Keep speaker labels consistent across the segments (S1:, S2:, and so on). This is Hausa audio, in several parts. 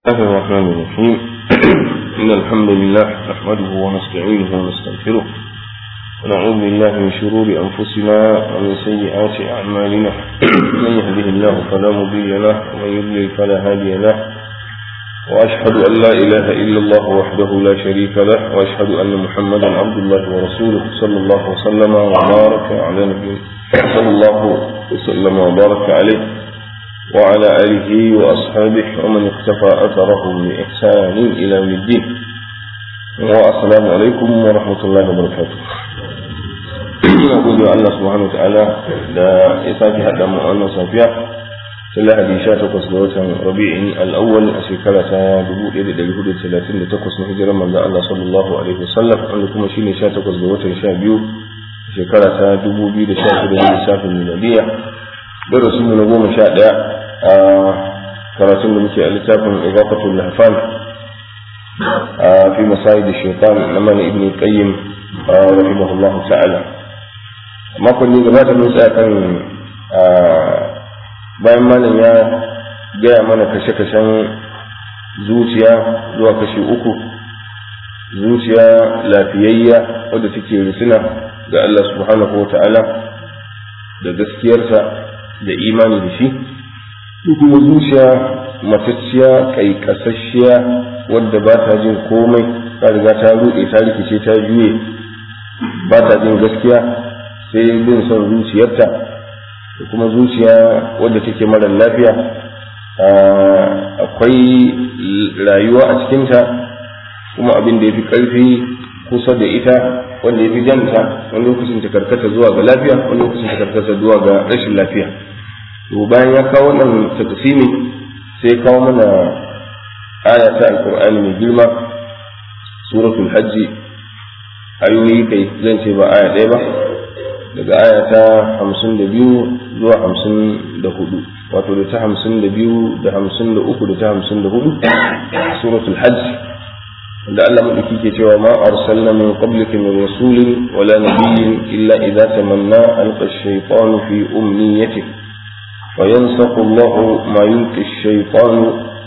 S1: الله الرحمن الرحيم إن الحمد لله نحمده ونستعينه ونستغفره ونعوذ بالله من شرور أنفسنا ومن سيئات أعمالنا من يهده الله فلا مضل له ومن يضلل فلا هادي له وأشهد أن لا إله إلا الله وحده لا شريك له وأشهد أن محمدا عبد الله ورسوله صلى الله وسلم وبارك على نبينا صلى الله وسلم وبارك عليه وعلى آله وأصحابه ومن اقتفى أثرهم بإحسان إلى يوم الدين والسلام عليكم ورحمة الله وبركاته نقول الله سبحانه وتعالى لا يساكي هذا مؤمن صافية تلا حديثة تقص دوتا ربيع الأول أشكالة دبو إيدي دي هدو ثلاثين تقص نهجر من الله صلى الله عليه وسلم عندكم شيني شا تقص دوتا شابيو شكالة دبو بيد شاكر النساء الميلادية darasin mu na goma sha ɗaya a karatun da muke a littafin izafatul lahfan a fi masayi da shaitan na mana ibn qayyim rahimahullahu ta'ala makon ne gabata mun tsaya kan bayan malam ya gaya mana kashe-kashen zuciya zuwa kashi uku zuciya lafiyayya wadda take risina ga Allah subhanahu wa ta'ala da gaskiyarsa da imani da shi kuma zuciya matacciya kasasshiya wadda ba ta jin komai ta riga ta ruɗe ta rikice ta juye ba ta jin gaskiya sai bin son zuciyarta da kuma zuciya wadda take mara lafiya akwai rayuwa a cikinta kuma abin da ya fi ƙarfi kusa da ita wanda ya fi janta wani lokacin ta karkata zuwa ga lafiya wani lokacin ta karkata zuwa ga rashin lafiya to bayan ya kawo wannan takasimi sai ya kawo mana aya ta alqur'ani mai girma suratul hajji ayoyi kai zan ce ba aya ɗaya ba daga aya ta hamsin da biyu zuwa hamsin da hudu wato da ta hamsin da biyu da hamsin da uku da ta hamsin da hudu suratul hajji da Allah madauki ke cewa ma arsalna min qablika min rasulin wala nabiyyin illa idza tamanna alqa ash-shaytanu fi umniyatihi wa yansakhu Allahu ma yulqi ash-shaytanu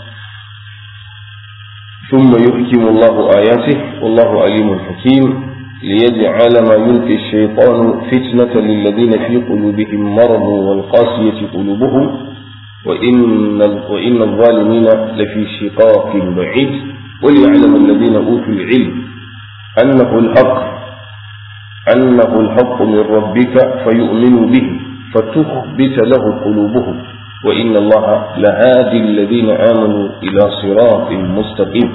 S1: ثم يحكم الله آياته والله عليم حكيم ليجعل ما يلقي الشيطان فتنة للذين في قلوبهم مرض والقاسية قلوبهم وإن, وإن الظالمين لفي شقاق بعيد وليعلم الذين أوتوا العلم أنه الحق أنه الحق من ربك فيؤمنوا به فتخبت له قلوبهم وإن الله لهادي الذين آمنوا إلى صراط مستقيم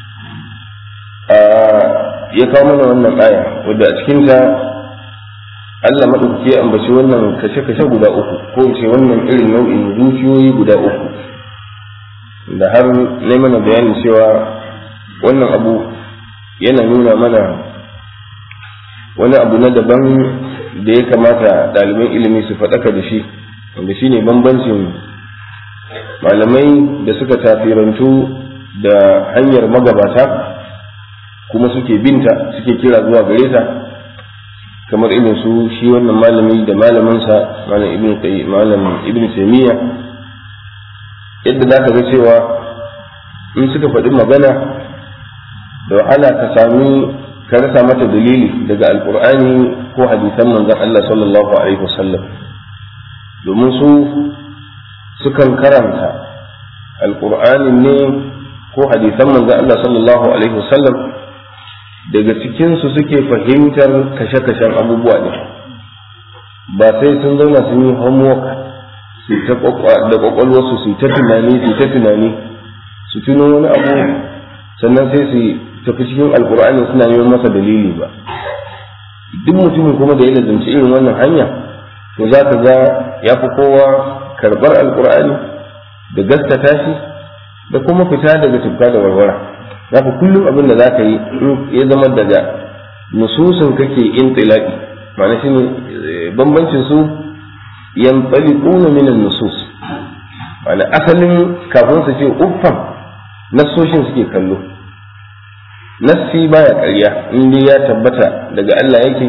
S1: ya kawo mana wannan aya wadda a cikinta Allah maɗaukaki ya ambaci wannan kashe-kashe guda uku ko ce wannan irin nau'in zuciyoyi guda uku da har na mana bayanin cewa wannan abu yana nuna mana wani abu na daban da ya kamata ɗaliban ilimi su faɗaka da shi wanda shine bambancin malamai da suka tafirantu da hanyar magabata kuma suke binta suke kira zuwa gare ta kamar irin su shi wannan malami da malaminsa malam ibn malam ibn taymiya yadda za ka ga cewa in suka faɗi magana da wahala ka sami ka rasa mata dalili daga alkur'ani ko hadisan manzon Allah sallallahu alaihi wasallam domin su sukan karanta alkur'ani ne ko hadisan manzon Allah sallallahu alaihi wasallam daga cikinsu suke fahimtar kashe-kashen abubuwa ne ba sai sun zauna sun yi homework su ta da kwakwalwarsu su ta tunani su ta tunani su tuno wani abu sannan sai su tafi cikin alkur'ani suna neman masa dalili ba duk mutumin kuma da ya lazumci irin wannan hanya to za ka ga ya fi kowa karɓar alkur'ani da gaskata shi da kuma fita daga tufka da warwara za ka kullum abin da za ka yi ya zama daga nususin kake intilaki ma'ana shi ne bambancin su yantsaliquna min an-nusus ma'ana asalin kafin su ce uffan nassoshin suke kallo nassi baya ƙarya in dai ya tabbata daga Allah yake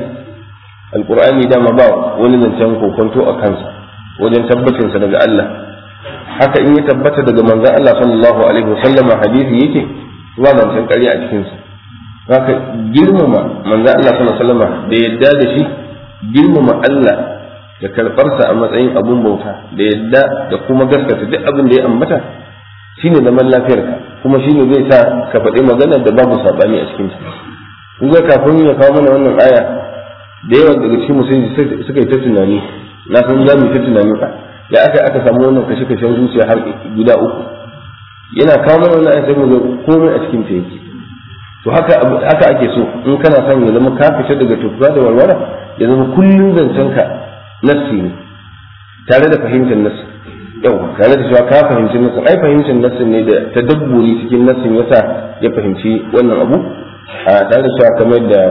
S1: alqur'ani dama ba wani zancen kokonto a kansa wajen tabbacinsa daga Allah haka in ya tabbata daga manzon Allah sallallahu alaihi wasallam hadisi yake ba zancen ƙarya a cikin sa haka girmama manzon Allah sallallahu alaihi wasallam da yadda da shi girmama Allah da karɓarsa a matsayin abun bauta da yadda da kuma gaskata duk abin da ya ambata shine zaman lafiyarka kuma shine zai sa ka faɗi magana da babu saɓani a cikinta kun ga kafin ya kawo mana wannan aya da yawa daga cikin musulmi suka yi ta tunani na san za mu yi ta tunani ya aka aka samu wannan kashe kashen zuciya har guda uku yana kawo mana wannan aya sai mu ga komai a cikin ta yake to haka haka ake so in kana son ya zama ka fita daga tufa da walwala ya zama kullun zancen ka nassi ne tare da fahimtar nassi yau tare da cewa ka fahimci nassin ai fahimtar nassin ne da tadabburi cikin nassin yasa ya fahimci wannan abu a tare da cewa kamar da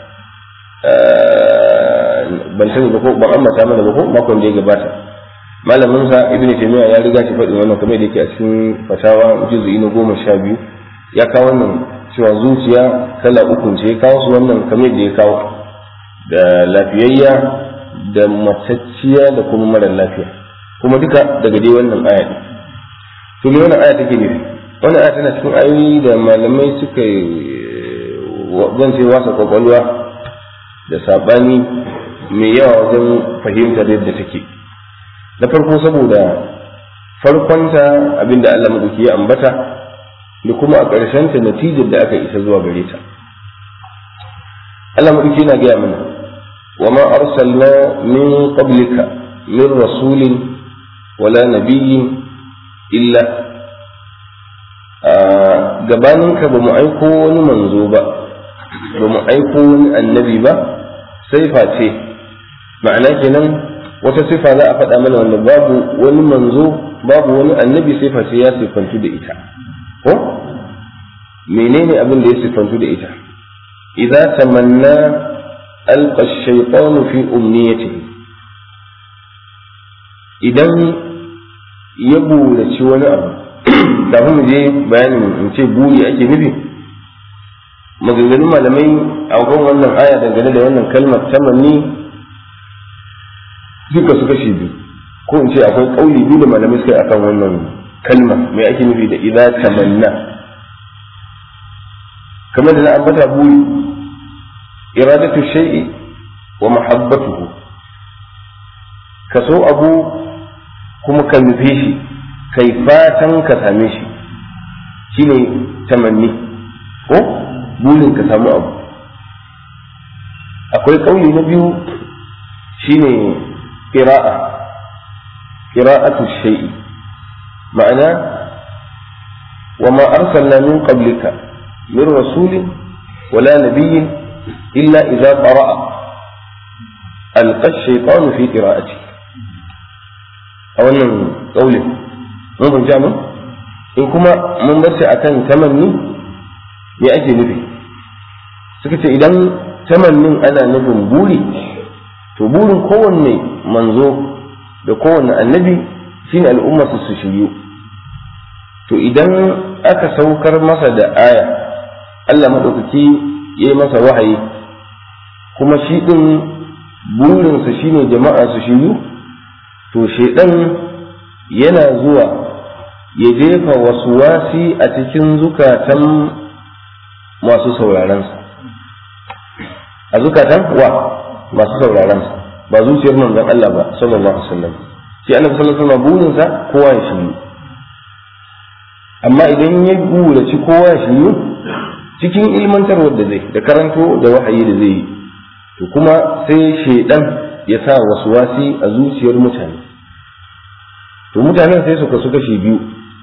S1: ban sani ba ko ban ambata mana ba ko makon da ya gabata malamin sa ibnu taymiya ya riga shi faɗin wannan kamar da yake a cikin fatawa juz'i na goma sha biyu ya kawo wannan cewa zuciya kala uku ce ya kawo su wannan kamar da ya kawo da lafiyayya da matacciya da kuma mara lafiya kuma duka daga dai wannan aya ne to me wannan aya take nufi wannan aya tana cikin ayoyi da malamai suka zan ce wasa kwakwalwa da sabani mai yawa wajen fahimtar yadda take na farko saboda farkonta abinda Allah madauki ya ambata da kuma a ƙarshenta natijar da aka isa zuwa gare ta Allah madauki yana gaya mana wa ma arsalna min qablika min rasulin wala nabiyyin illa gabaninka ba mu aiko wani manzo ba ba mu aiko wani annabi ba sai face ma'ana kenan wata sifa za a faɗa mana wanda babu wani manzo babu wani annabi sai face ya sifantu da ita ko menene abin da ya sifantu da ita idza tamanna alqa ash-shaytanu fi umniyatihi idan ya buraci wani abu kafin mu je bayanin in ce buri ake nufi maganganun malamai a kan wannan aya dangane da wannan kalmar tamanni duka su kashe biyu ko in ce akwai kauli biyu da malamai suka yi akan wannan kalma mai ake nufi da idza tamanna kamar da na ambata buri iradatu shay'i wa mahabbatuhu ka so abu kuma ka nufe shi kai fatan ka same shi shine tamanni ko burin ka samu abu akwai kauli na biyu shine qira'a qira'atu shay'i ma'ana wa ma arsalna min qablika min rasulin wala nabiyyin illa idza qara'a alqa ash-shaytanu fi qira'ati a wannan kaulin mun fahimci mun in kuma mun bar shi akan tamanni me ake nufi suka ce idan tamannin ana nufin buri to burin kowanne manzo da kowanne annabi shine al'ummarsa su shiryu to idan aka saukar masa da aya Allah maɗaukaki ya yi masa wahayi kuma shi ɗin burinsa shine jama'a su shiryu to shaidan yana zuwa ya jefa wasu wasi a cikin zukatan masu saurarensa a zukatan wa masu saurarensa ba zuciyar manzon Allah ba sallallahu alaihi wasallam shi annabi sallallahu alaihi wasallam burinsa kowa ya shiryu amma idan ya buraci kowa ya shiryu cikin ilmantarwar da zai da karanto da wahayi da zai yi to kuma sai shaidan ya sa wasu wasi a zuciyar mutane to mutanen sai su kasu kashi biyu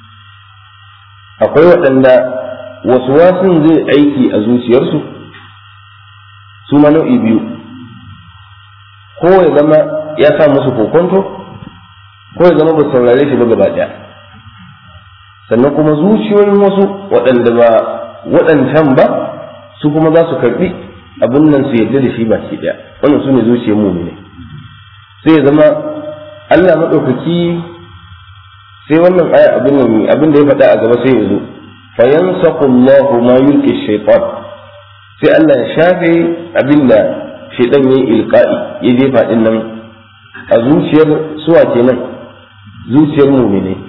S1: akwai waɗanda wasu wasin zai aiki a zuciyarsu su ma nau'i biyu ko ya zama ya sa musu kokonto ko ya zama ba saurare shi ba gaba ɗaya sannan kuma zuciyoyin wasu waɗanda ba waɗancan ba su kuma za su karɓi abin nan su yarda da shi baki ɗaya wannan su ne zuciyar mumine sai ya zama Allah maɗaukaki sai wannan aya abin nan abin da ya faɗa a gaba sai ya zo fa yansaqu Allahu ma yulqi shaytan sai Allah ya shafe abin da shaytan yayi ilqa'i ya jefa din nan a zuciyar suwa kenan zuciyar mu'mini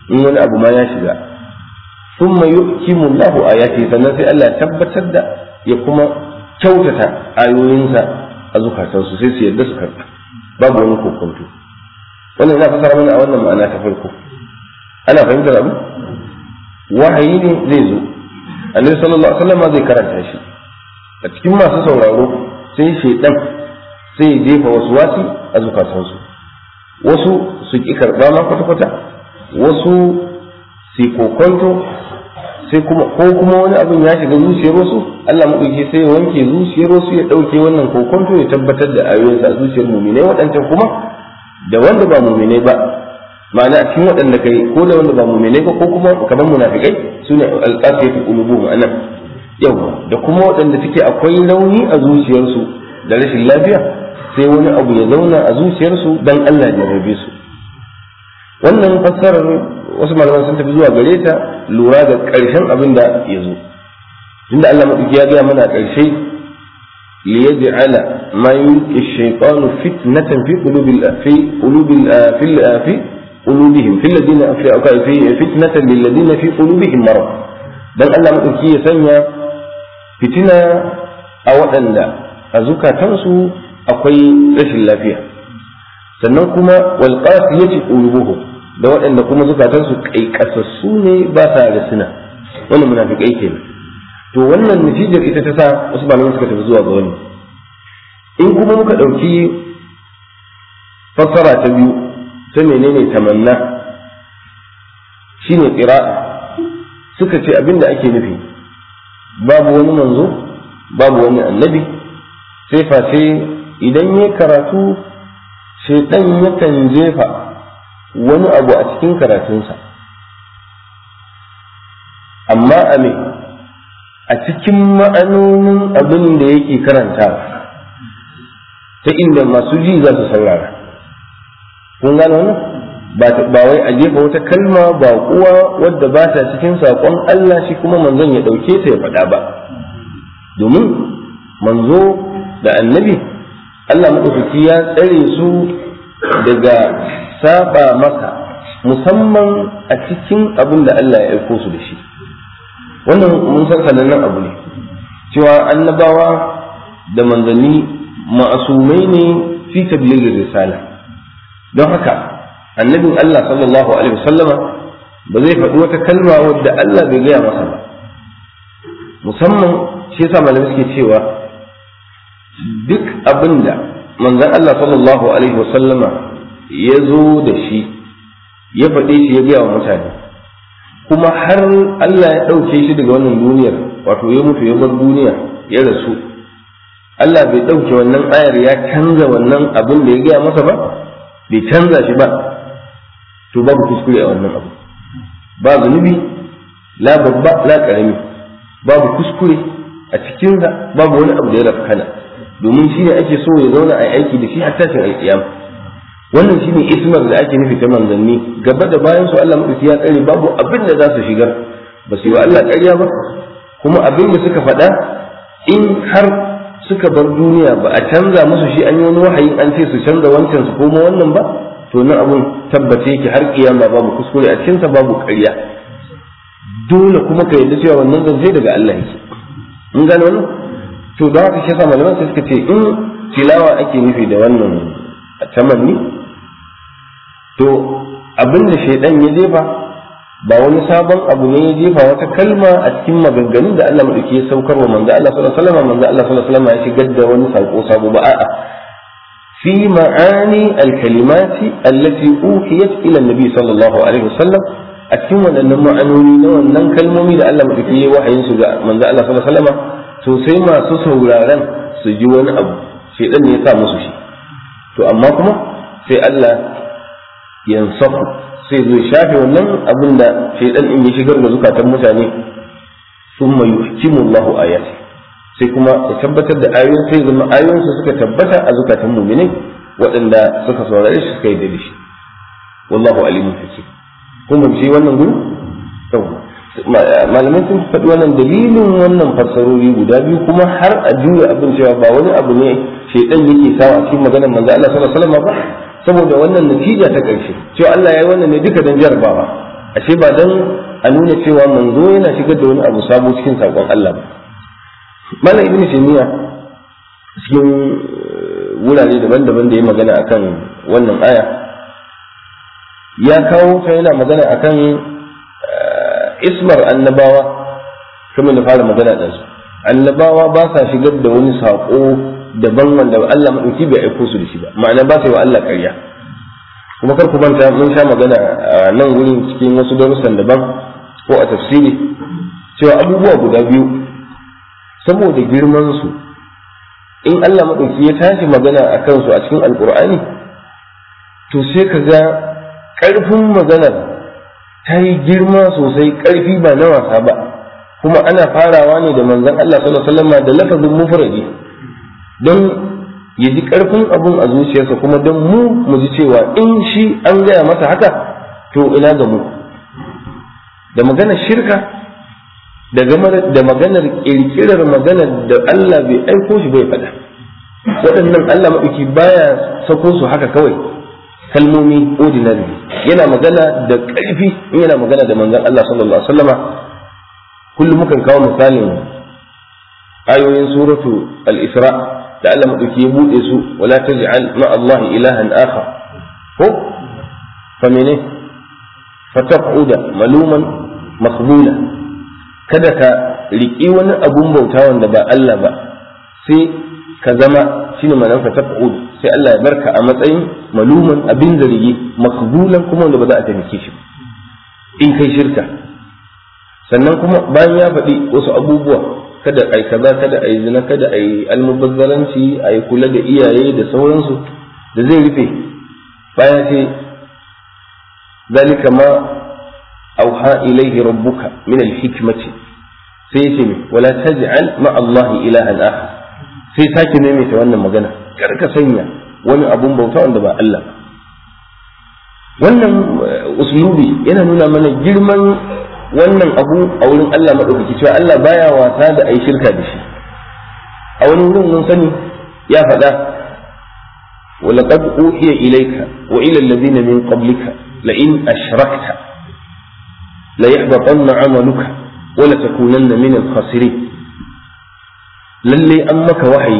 S1: in wani abu ma ya shiga thumma yuhkimu Allahu ayati sannan sai Allah tabbatar da ya kuma kyautata ayoyinsa a zukatansu sai su yarda su karɓa babu wani kokonto wannan ina fasara mana a wannan ma'ana ta farko ana fahimtar abu wahayi ne zai zo annabi sallallahu alaihi wasallam zai karanta shi a cikin masu sauraro sai shaidan sai ya jefa wasu wasi a zukatansu wasu su ki karɓa ma kwata-kwata wasu su kokonto sai kuma ko kuma wani abin ya shiga zuciyar wasu Allah maɗauki sai ya wanke zuciyar wasu ya ɗauke wannan kokonto ya tabbatar da ayoyinsa a zuciyar muminai waɗancan kuma da wanda ba muminai ba ma'ana a cikin waɗanda kai ko da wanda ba muminai ba ko kuma kamar munafikai su ne alƙasiyatu qulubuhum anan yawa da kuma waɗanda suke akwai rauni a zuciyarsu da rashin lafiya sai wani abu ya zauna a zuciyarsu dan Allah ya rabe su wannan fassarar wasu malaman sun tafi zuwa gare ta lura da ƙarshen abin da ya zo tunda Allah maɗauki ya gaya mana ƙarshe liyaj'ala ma yulqi ash-shaytanu fitnatan fi qulubil fi qulubil fi fi qulubihim fi alladhina fi fitnatan lil ladina fi qulubihim marad dan Allah maɗauki ya sanya fitina a waɗanda a zukatansu akwai rashin lafiya sannan kuma wal qasiyati qulubuhum da waɗanda kuma zukatansu kaikasassu ne ba sa da suna wannan munafikai kenan to wannan natijar ita ta sa wasu malamai suka tafi zuwa ga wani in kuma muka ɗauki fassara ta biyu ta menene tamanna shine qira'a suka ce abinda ake nufi babu wani manzo babu wani annabi sai face idan ya karatu shaitan yakan jefa wani abu a cikin karatunsa amma a me a cikin ma'anonin abin da yake karantawa ta inda masu ji za su saurara kun gane wannan ba wai a jefa wata kalma ba kuwa wadda ba ta cikin saƙon Allah shi kuma manzon ya ɗauke ta ya faɗa ba domin manzo da annabi Allah maɗaukaki ya tsare su daga saba masa musamman a cikin abin da Allah ya aiko su da shi wannan mun san sanannen abu ne cewa annabawa da manzanni ma'asumai ne fi tablighin risala don haka annabin Allah sallallahu alaihi wasallama ba zai faɗi wata kalma wadda Allah bai gaya masa ba musamman shi yasa malamai suke cewa duk abin da manzon Allah sallallahu alaihi wasallama ya zo da shi ya faɗe shi ya gaya wa mutane kuma har Allah ya ɗauke shi daga wannan duniyar wato ya mutu ya bar duniya ya rasu Allah bai ɗauke wannan ayar ya canza wannan abin da ya gaya masa ba bai canza shi ba to babu kuskure a wannan abu ba zunubi la babba la ƙarami babu kuskure a cikinsa babu wani abu da ya rafkana domin shi ne ake so ya zauna a aiki da shi har tashin alƙiyama wannan shine ismar da ake nufi ta manzanni gaba da bayan su Allah madauki ya tsare babu abin da za su shigar ba su yi wa Allah ƙarya ba kuma abin da suka faɗa in har suka bar duniya ba a canza musu shi an yi wani wahayi an ce su canza wancan su koma wannan ba to nan abun tabbace yake har kiyama babu kuskure a cikinsa babu ƙarya dole kuma ka yarda cewa wannan zance daga Allah yake mun gane wannan to da haka shi yasa malaman sai suka ce in tilawa ake nufi da wannan tamanni to abin da shaidan ya jefa ba wani sabon abu ne ya jefa wata kalma a cikin maganganun da Allah madauki ya saukar wa manzo Allah sallallahu alaihi wasallam manzo Allah sallallahu alaihi wasallam ya shigar da wani sako sabo ba a'a fi ma'ani al-kalimati allati uhiyat ila an-nabi sallallahu alaihi wasallam a cikin waɗannan ma'anoni na wannan kalmomi da Allah madauki ya wahayin su ga manzo Allah sallallahu alaihi wasallam to sai masu sauraron su ji wani abu shaidan ne ya sa musu shi to amma kuma sai Allah yansafu sai zai shafe wannan abin da shaidan in ya shigar da zukatan mutane thumma yuhkimu Allahu ayati sai kuma ya tabbatar da ayoyin sai zama ayoyin su suka tabbata a zukatan mu'minai waɗanda suka saurare shi suka yi da shi wallahu alimun hakim kun shi wannan gudu malamai sun faɗi wannan dalilin wannan fassarori guda biyu kuma har a juya abin cewa ba wani abu ne shaidan yake sawa a cikin maganar manzo Allah sallallahu alaihi wasallam ba saboda wannan natija ta ƙarshe cewa Allah ya yi wannan ne duka don jarabawa ashe ba dan a nuna cewa manzo yana shigar da wani abu sabo cikin sakon Allah ba malam ibnu taymiya cikin wurare daban-daban da ya magana akan wannan aya ya kawo ta yana magana akan ismar annabawa kuma da fara magana da su annabawa ba sa shigar da wani saƙo daban wanda Allah maɗauki bai aiko su da shi ba ma'ana ba sa yi wa Allah ƙarya kuma kar ku manta mun sha magana a nan wurin cikin wasu darussan daban ko a tafsiri cewa abubuwa guda biyu saboda girman su in Allah maɗauki ya tashi magana a kansu a cikin alƙur'ani to sai ka ga ƙarfin maganar ta yi girma sosai ƙarfi ba na wasa ba kuma ana farawa ne da manzon Allah sallallahu alaihi wasallam da lafazin mufradi don ya ji ƙarfin abun a zuciyarsa kuma don mu mu ji cewa in shi an gaya masa haka to ina ga mu da maganar shirka da maganar ƙirƙirar maganar da Allah bai aiko shi bai faɗa waɗannan Allah maɗauki baya sako su haka kawai kalmomi ordinary yana magana da ƙarfi in yana magana da manzon Allah sallallahu alaihi wasallama kullum mukan kawo misalin ayoyin suratu al-isra da Allah madauki ya bude su wala taj'al ma Allah ilahan akhar ko fa mene fataqud maluman maqbula kada ka riki wani abun bauta wanda ba Allah ba sai ka zama shine ma'anar fataqud sai Allah ya barka a matsayin maluman abin zargi maqbulan kuma wanda ba za a taimake shi in kai shirka sannan kuma bayan ya faɗi wasu abubuwa kada ai kaza kada ai zina kada ai almubazzaranci ai kula da iyaye da sauransu da zai rufe bayan ce zalika ma auha ilaihi rabbuka min alhikmati sai yace me wala taj'al ma Allah ilahan akhar sai sake maimaita wannan magana kar ka sanya wani abun bauta wanda ba Allah ba wannan uslubi yana nuna mana girman wannan abu a wurin Allah maɗaukaki cewa Allah baya wasa da ayi shirka da shi a wani wurin mun sani ya faɗa ولقد أوحي إليك وإلى الذين من قبلك لئن أشركت ليحبطن عملك ولتكونن من الخاسرين للي أمك وحي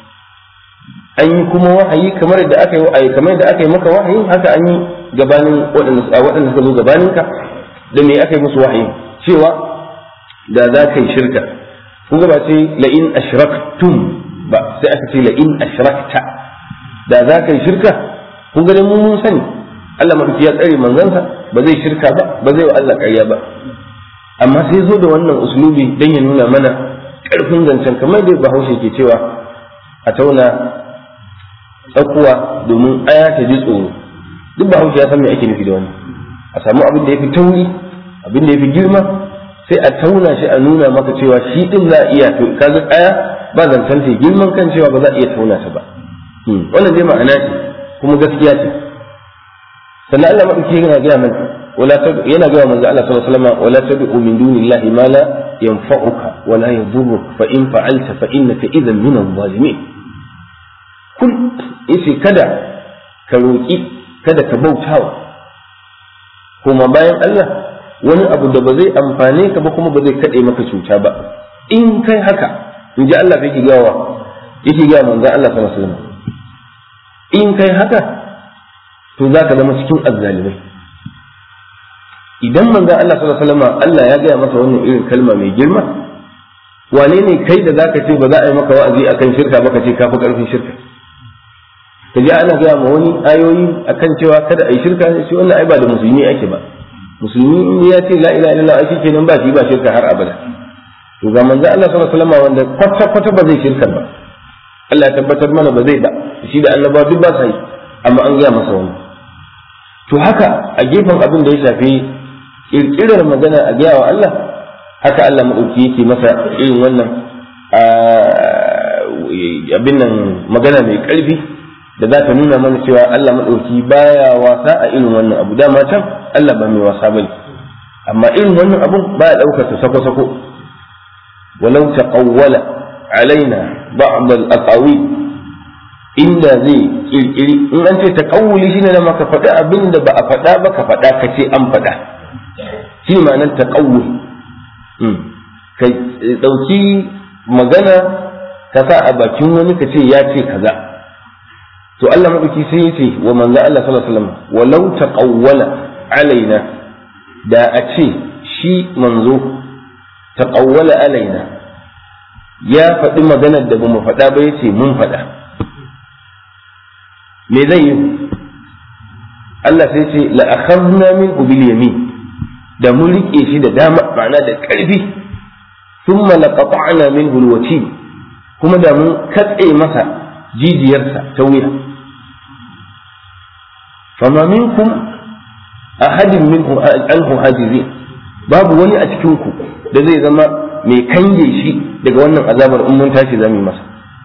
S1: an yi kuma wahayi kamar da aka yi kamar da aka yi maka wahayi haka an yi gabanin waɗanda suka zo gabaninka da me aka yi musu wahayi cewa da za ka yi shirka kun ga ba ce la'in ashraktum ba sai aka ce la'in ashrakta da za ka yi shirka kun ga mu mun sani Allah madauki ya tsare manzansa ba zai shirka ba ba zai wa Allah ƙarya ba amma sai zo da wannan uslubi dan ya nuna mana ƙarfin zancen kamar da Bahaushe ke cewa a tauna tsakuwa domin aya ta ji tsoro duk Bahaushe ya san me ake nufi da wannan a samu abin da ya fi tauri abin da ya fi girma sai a tauna shi a nuna maka cewa shi din za a iya to kaga aya ba zancen ta girman kan cewa ba za a iya tauna ta ba wannan dai ma'ana ce kuma gaskiya ce sannan Allah madauki yana gaya mana wala yana gaya manzo Allah sallallahu alaihi wasallam wala tad'u min dunillahi ma la yanfa'uka wa la yadhurruka fa in fa'alta fa innaka idhan min adh-dhalimin kun yace kada ka roki kada ka bautawa kuma bayan Allah wani abu da ba zai amfane ka ba kuma ba zai kaɗe maka cuta ba in kai haka in ji Allah yake gawa yake gawa manzon Allah sallallahu alaihi wasallam in kai haka to za ka zama cikin azzalimai idan manzon Allah sallallahu alaihi wasallam Allah ya gaya masa wannan irin kalma mai girma wane ne kai da zaka ce ba za a yi maka wa'azi akan shirka ba ka ce ka fi karfin shirka ka ji ana gaya ma wani ayoyi akan cewa kada a yi shirka shi wannan ai ba da musulmi ake ba musulmi in ya ce la ilaha illallah ai kenan ba shi ba shirka har abada to ga manzo Allah sallallahu alaihi wasallam wanda kwata kwata ba zai shirka ba Allah ya tabbatar mana ba zai ba shi da annaba duk ba sa yi amma an gaya masa wani to haka a gefen abin da ya shafi kirkirar magana a gaya wa Allah haka Allah madauki yake masa irin wannan abin nan magana mai karfi da za ta nuna mana cewa Allah maɗauki baya wasa a irin wannan abu dama can Allah ba mai wasa bane amma irin wannan abun baya ɗaukar ta sako-sako walau taqawwala alaina ba'd al-aqawi inda zai kirkiri in an ce taqawuli shine na maka faɗa abin da ba a faɗa ba ka faɗa ka ce an faɗa shi ma'anar taqawul ka dauki magana ka sa a bakin wani ka ce ya ce kaza to Allah madauki sai ya ce wa manzo Allah sallallahu alaihi wasallam walau taqawwala alaina da a ce shi manzo taqawwala alaina ya faɗi maganar da bamu faɗa ba yace mun faɗa me zai yi Allah sai ce la akhadna min bil yamin da mun rike shi da dama ma'ana da ƙarfi thumma laqata'na minhu al kuma da mun katse masa jijiyarsa ta wuya fama minkum ahadin minhu anhu hajizin babu wani a cikin ku da zai zama mai kange shi daga wannan azabar in mun tashi zamu yi masa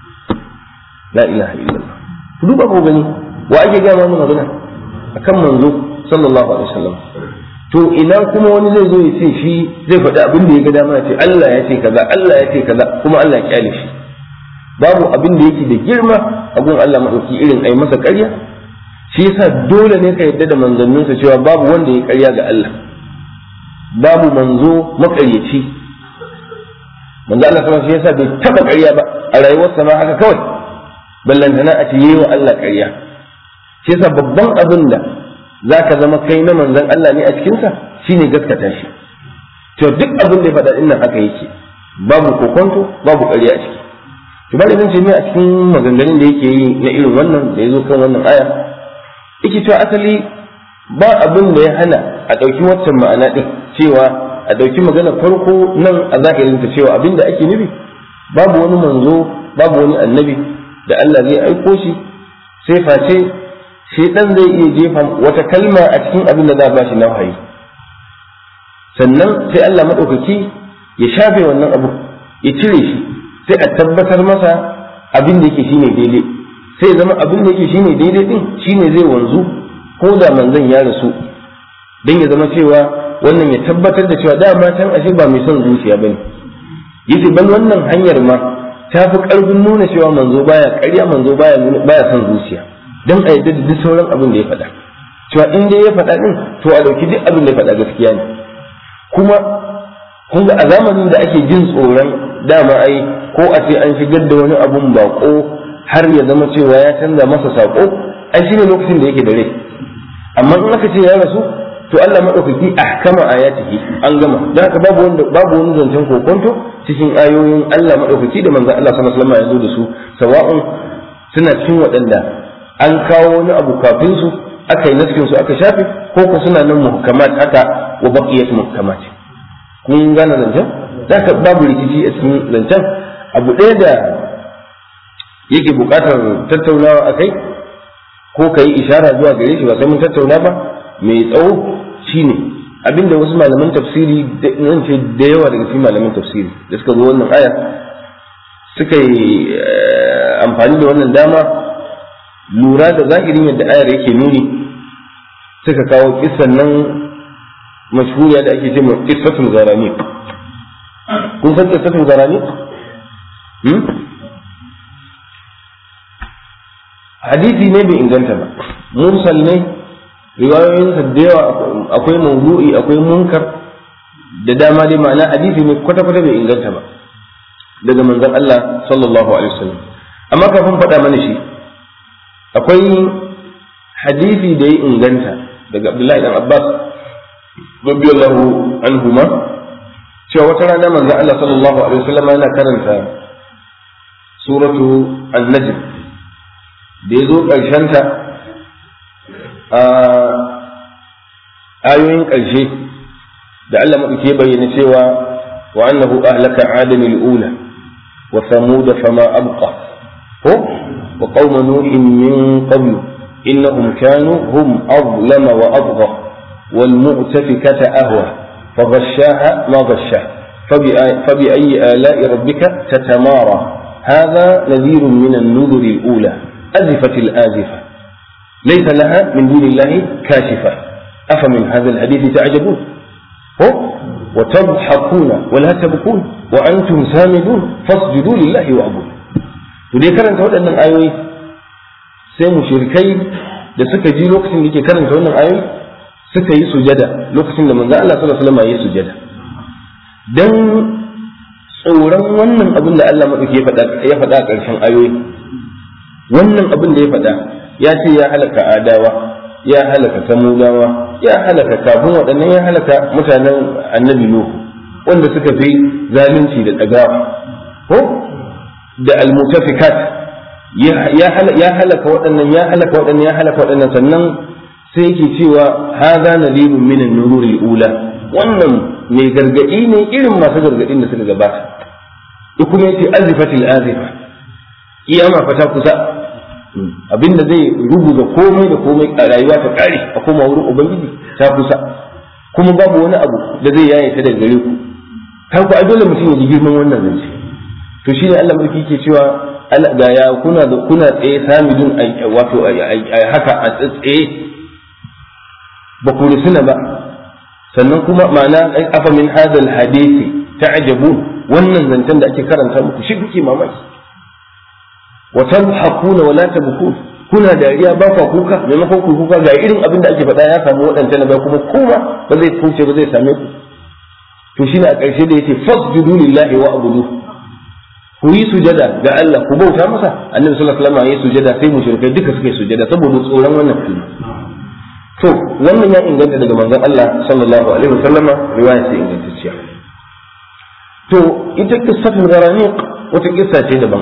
S1: la ilaha illallah ku duba ko gani wa ake gaya mana magana akan manzo sallallahu alaihi wasallam to ina kuma wani zai zo ya ce shi zai faɗi abin da ya ga dama ya ce Allah ya ce kaza Allah ya ce kaza kuma Allah ya kyale shi babu abin da yake da girma a gun Allah madauki irin ai masa ƙarya shi yasa dole ne ka yadda da manzanninsa cewa babu wanda ya ƙarya ga Allah babu manzo maƙaryaci manzo Allah sama shi yasa bai taba ƙarya ba a rayuwarsa ma haka kawai ballantana a ce yi wa Allah ƙarya shi yasa babban abin da za ka zama kai na manzon Allah ne a cikinsa shine gaskata shi to duk abin da ya faɗa nan haka yake babu kokonto babu ƙarya a ciki to bari zan ce ne a cikin maganganun da yake yi na irin wannan da ya zo kan wannan aya yake cewa asali ba abin da ya hana a ɗauki waccan ma'ana ɗin cewa a ɗauki magana farko nan a zahirinta cewa abin da ake nufi babu wani manzo babu wani annabi da Allah zai aiko shi sai face shaitan zai iya jefa wata kalma a cikin abin da za a bashi na wahayi sannan sai Allah maɗaukaki ya shafe wannan abu ya cire shi sai a tabbatar masa abin da yake shine daidai sai zama abin da yake shine daidai din shine zai wanzu ko da manzon ya rasu dan ya zama cewa wannan ya tabbatar da cewa dama can ashe ba mai son zuciya bane yace ban wannan hanyar ma ta fi karfin nuna cewa manzo baya ƙarya manzo baya baya son zuciya dan a yadda da duk sauran abin da ya faɗa cewa in dai ya faɗa din to a dauki duk abin da ya faɗa gaskiya ne kuma kun ga a zamanin da ake jin tsoron dama ai ko a ce an shigar da wani abun bako har ya zama cewa ya canza masa sako ai shine lokacin da yake da rai amma in aka ce ya rasu to Allah madaukaki ahkama ayatihi an gama dan haka babu wanda babu wani zancen kokonto cikin ayoyin Allah madaukaki da manzon Allah sallallahu alaihi wasallam ya zo da su sawa'un suna cikin waɗanda an kawo wani abu kafin su aka yi naskin su aka shafe ko ko suna nan muhkamat haka wa baqiyat muhkamat kun gane zancen zaka babu rikici a cikin zancen abu ɗaya da yake buƙatar tattaunawa a kai ko ka yi ishara zuwa gare shi ba sai mun tattauna ba mai tsawo shine abinda wasu malaman tafsiri nan ce da yawa daga cikin malaman tafsiri da suka zo wannan aya suka yi amfani da wannan dama lura da zahirin yadda ayar yake nuni suka kawo kisan nan mashhuriya da ake ce ma qissatul gharani kun san qissatul gharani hadisi ne bai inganta ba mursal ne riwayoyinsa da yawa akwai mawdu'i akwai munkar da dama dai ma'ana hadisi ne kwata-kwata bai inganta ba daga manzon Allah sallallahu alaihi wasallam amma kafin faɗa mana shi akwai hadisi da ya inganta daga Abdullahi dan Abbas radiyallahu anhuma cewa wata rana manzon Allah sallallahu alaihi wasallam yana karanta suratu an-najm da ya zo ƙarshenta a ayoyin ƙarshe da Allah maɗauke bayyana cewa wa annahu ahlaka adam al-ula wa samud fama abqa ko wa qaum nuh min qabl innahum kanu hum azlama wa adgha wal mu'tafikata ahwa فغشاها ما غشاه فبأي آلاء ربك تتمارى هذا نذير من النذر الأولى أزفت الآزفة ليس لها من دون الله كاشفة أفمن هذا الحديث تعجبون هو وتضحكون ولا تبكون وأنتم سامدون فاسجدوا لله وعبدوا ودي karanta waɗannan ayoyi sai mushrikai da suka ji lokacin da ke karanta wannan ayoyi suka yi sujada lokacin da manzo Allah sallallahu alaihi wasallam ya yi sujada dan tsoron wannan abin da Allah madauki ya faɗa ya faɗa a ƙarshen ayoyi wannan abin da ya faɗa ya ce ya halaka adawa ya halaka samudawa ya halaka kafin waɗannan ya halaka mutanen annabi nuhu wanda suka fi zalunci da ɗagawa ko da almutafikat ya halaka waɗannan ya halaka waɗannan ya halaka waɗannan sannan sai yake cewa hadha nadirun min an-nurul ula wannan mai gargadi ne irin masu gargadin da suka gabata ya kuma yace azifatil azifa kiyama fa ta kusa abinda zai rubuta komai da komai a rayuwa ta kare a koma wurin ubangiji ta kusa kuma babu wani abu da zai yaye ta daga gare ku kan ku a dole mutum ya ji girman wannan zance to shine Allah mulki ke cewa ga ya kuna da kuna tsaye samidun wato haka a tsaye ba ku rusuna ba sannan kuma ma'ana afa min hadal hadisi ta'jabun wannan zancen da ake karanta muku shi kuke mamaki wa tadhakuna wa la tabkun kuna dariya ba ku kuka maimakon ku kuka ga irin abin da ake faɗa ya samu waɗancan ba kuma kuma ba zai kauce ba zai same ku to shine a ƙarshe da yace fasjudu lillahi wa abudu ku yi sujada ga Allah ku bauta masa annabi sallallahu alaihi wasallam ya yi sujada sai mushrikai duka suka yi sujada saboda tsoron wannan kalma to wannan ya inganta daga manzon Allah sallallahu alaihi wasallam riwaya sai ingantacciya to ita qissatul gharaniq wata kissa ce daban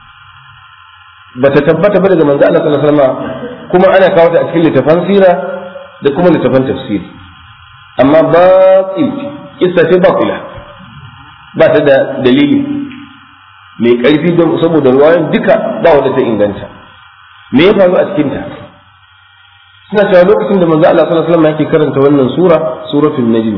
S1: bata tabbata ba daga manzon Allah sallallahu alaihi wasallam kuma ana kawo ta a cikin littafan sira da kuma littafan tafsiri amma batil kissa ce batila ba ta da dalili mai ƙarfi don saboda ruwayan duka ba wanda ta inganta me ya faru a cikin ta suna cewa lokacin da manzo Allah sallallahu alaihi wasallam yake karanta wannan sura suratul najm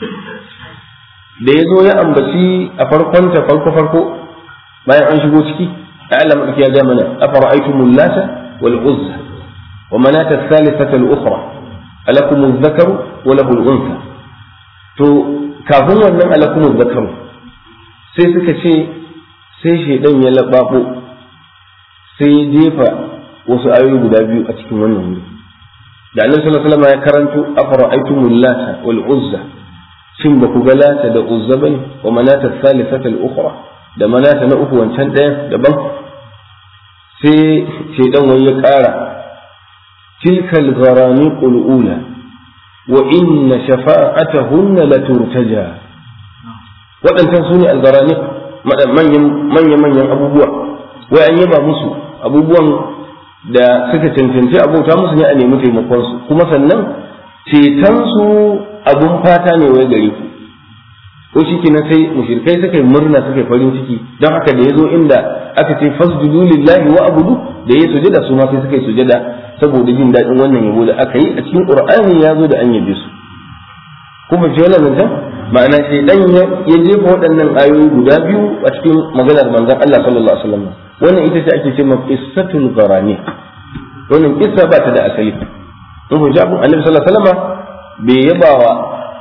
S1: da ya zo ya ambaci a farkon ta farko farko bayan an shigo ciki alam ya ga mana afara'aytumul lata wal uzza wa manata thalithata al ukhra alakum adh-dhakaru wa lahu al-untha to kafin wannan alakum adh-dhakaru sai suka ce sai shaidan ya lababo sai ya jefa wasu ayoyi guda biyu a cikin wannan wuri da annabi sallallahu alaihi wasallam ya karanto afara'aytumul lata wal uzza shin ba ku ga lata da uzza bane wa manata thalithata al-ukhra da manata na uku wancan ɗayan daban sai shaidan wani ya ƙara tilkal gharaniqul ula wa inna shafa'atahunna laturtaja waɗancan su ne al-gharaniq manya-manyan abubuwa wai an yaba musu abubuwan da suka cancanci abota musu ne a nemi taimakonsu kuma sannan cetonsu abun fata ne wai gare ku ko shi kenan sai mushrikai suka yi murna suka yi farin ciki don haka da ya zo inda aka ce fasjudu lillahi wa abudu da ya sujada su ma sai suka yi sujada saboda jin daɗin wannan yabo da aka yi a cikin qur'ani ya zo da an yabe su kuma ji wannan zancen ma'ana sai dan ya jefa waɗannan ayoyi guda biyu a cikin maganar manzon Allah sallallahu alaihi wasallam wannan ita ce ake cewa qissatul gharani wannan kissa ba ta da asali in ku jabu annabi sallallahu alaihi wasallam bai yabawa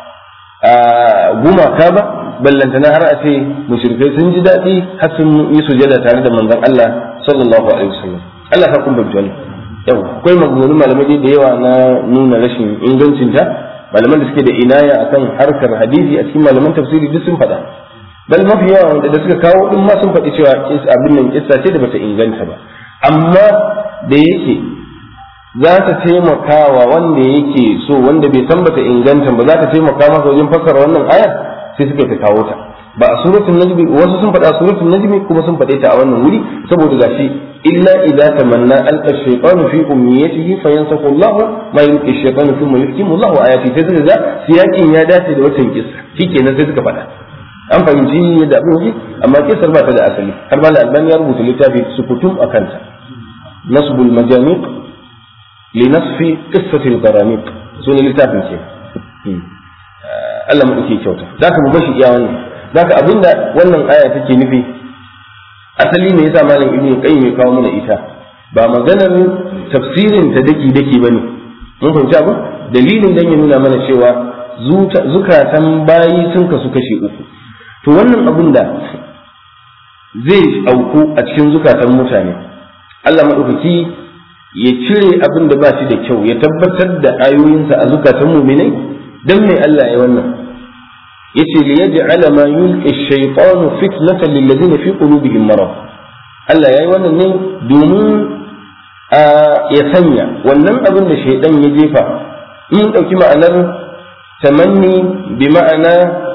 S1: gumaka ba ballantana har a ce mushrikai sun ji daɗi har sun yi sujada tare da manzon Allah sallallahu alaihi wasallam Allah ka kuma wannan yau akwai maganganun malamai da yawa na nuna rashin ingancinta malaman da suke da inaya akan harkar hadisi a cikin malaman tafsiri duk sun faɗa bal mafi yawa wanda da suka kawo din ma sun faɗi cewa abin nan kissa ce da bata inganta ba amma da yake za ta taimaka wa wanda yake so wanda bai san bata inganta ba za ta taimaka masa wajen fassara wannan ayar sai suka ta kawo ta ba a suratul najmi wasu sun faɗa suratul najmi kuma sun faɗe ta a wannan wuri saboda gashi illa idza tamanna alqa shaytanu fi umniyatihi fayansakhu Allahu ma yulqi shaytanu thumma yuhkimu Allahu ayati sai suka ga siyakin ya dace da watan kissa shikenan sai suka faɗa an fahimci yadda abin yake amma kissar ba ta da asali har ma albani ya rubuta littafi sukutum akan ta nasbul majamiq li nasfi qissatil gharaniq sunan littafin ce Allah mu dake kyauta zaka mu bashi iya wannan zaka abinda wannan aya take nufi asali ne yasa malam ibnu qayyim ya kawo mana ita ba maganar tafsirin ta daki daki bane mun fahimci abu dalilin dan ya nuna mana cewa zukatan bayi sun kasu kashe uku to wannan abun da zai auku a cikin zukatan mutane Allah madaukaki ya cire abin da ba shi da kyau ya tabbatar da ayoyinsa a zukatan muminai dan mai Allah ya wannan yace li yaj'ala ma yulqi ash-shaytanu fitnatan lil ladina fi qulubihim marad Allah yayi wannan ne domin ya sanya wannan abin da shaydan ya jefa in dauki ma'anar tamanni bi ma'ana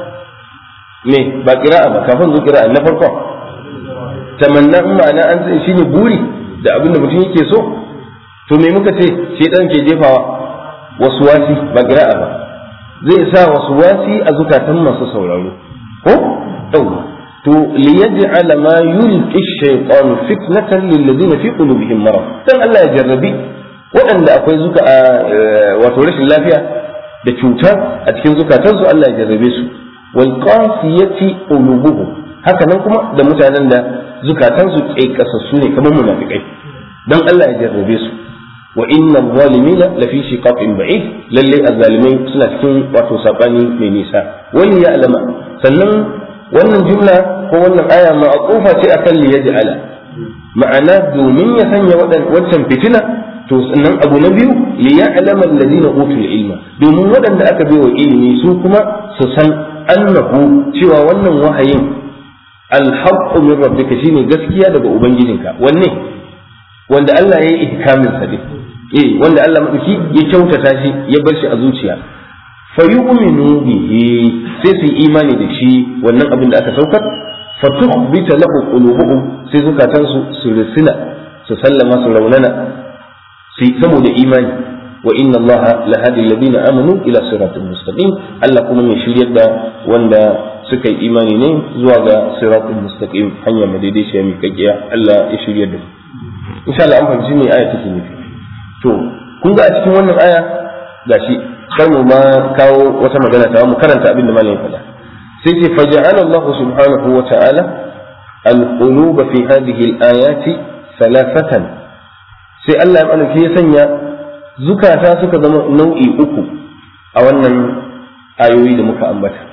S1: me ba qira'a ba kafin zo qira'a na farko tamanna in ma'ana an sai shine buri da abin da mutum yake so to me muka ce shaydan ke jefawa waswasi ba qira'a ba zai sa wasu wasi a zukatan masu sauraro ko ɗauwa to liyaj'ala ma yulqi ash-shaytan fitnatan lil ladina fi qulubihim marad dan Allah ya jarrabi waɗanda akwai zuka wato rashin lafiya da cuta a cikin zukatansu Allah ya jarrabe su wal qasiyati qulubuhum haka nan kuma da mutanen da zukatansu kaikasassu ne kamar munafikai dan Allah ya jarrabe su wa inna zalimina lafi shiqaqin ba'id lalle azzalimai suna cikin wato sabani mai nisa wani ya alama sannan wannan jumla ko wannan aya ma'qufa ce akan li yaj'ala ma'ana domin ya sanya waccan fitina to sannan abu na biyu li ya'lama alladhina utul ilma domin waɗanda aka bai wa ilimi su kuma su san annahu cewa wannan wahayin alhaqqu min rabbika shine gaskiya daga ubangijinka wanne wanda Allah ya yi ihkamin sa eh wanda Allah madauki ya kyautata shi ya bar shi a zuciya fa yu'minu bihi sai su imani da shi wannan abin da aka saukar fa tukhbita lahu qulubuhum sai zukatan su su risina su sallama su raunana su saboda imani wa inna allaha la hadi alladhina amanu ila siratin mustaqim Allah kuma mai shiryar da wanda suka yi imani ne zuwa ga siratin mustaqim hanya madaidaiciya mai kakkiya Allah ya shiryar da mu insha Allah an fahimci me aya take nufi to kun ga a cikin wannan aya gashi kar mu ma kawo wata magana ta mu karanta abin da malamin faɗa sai ce faja'ala Allah subhanahu wa ta'ala al-qulub fi hadhihi al-ayati thalathatan sai Allah ya malaki ya sanya zukata suka zama nau'i uku a wannan ayoyi da muka ambata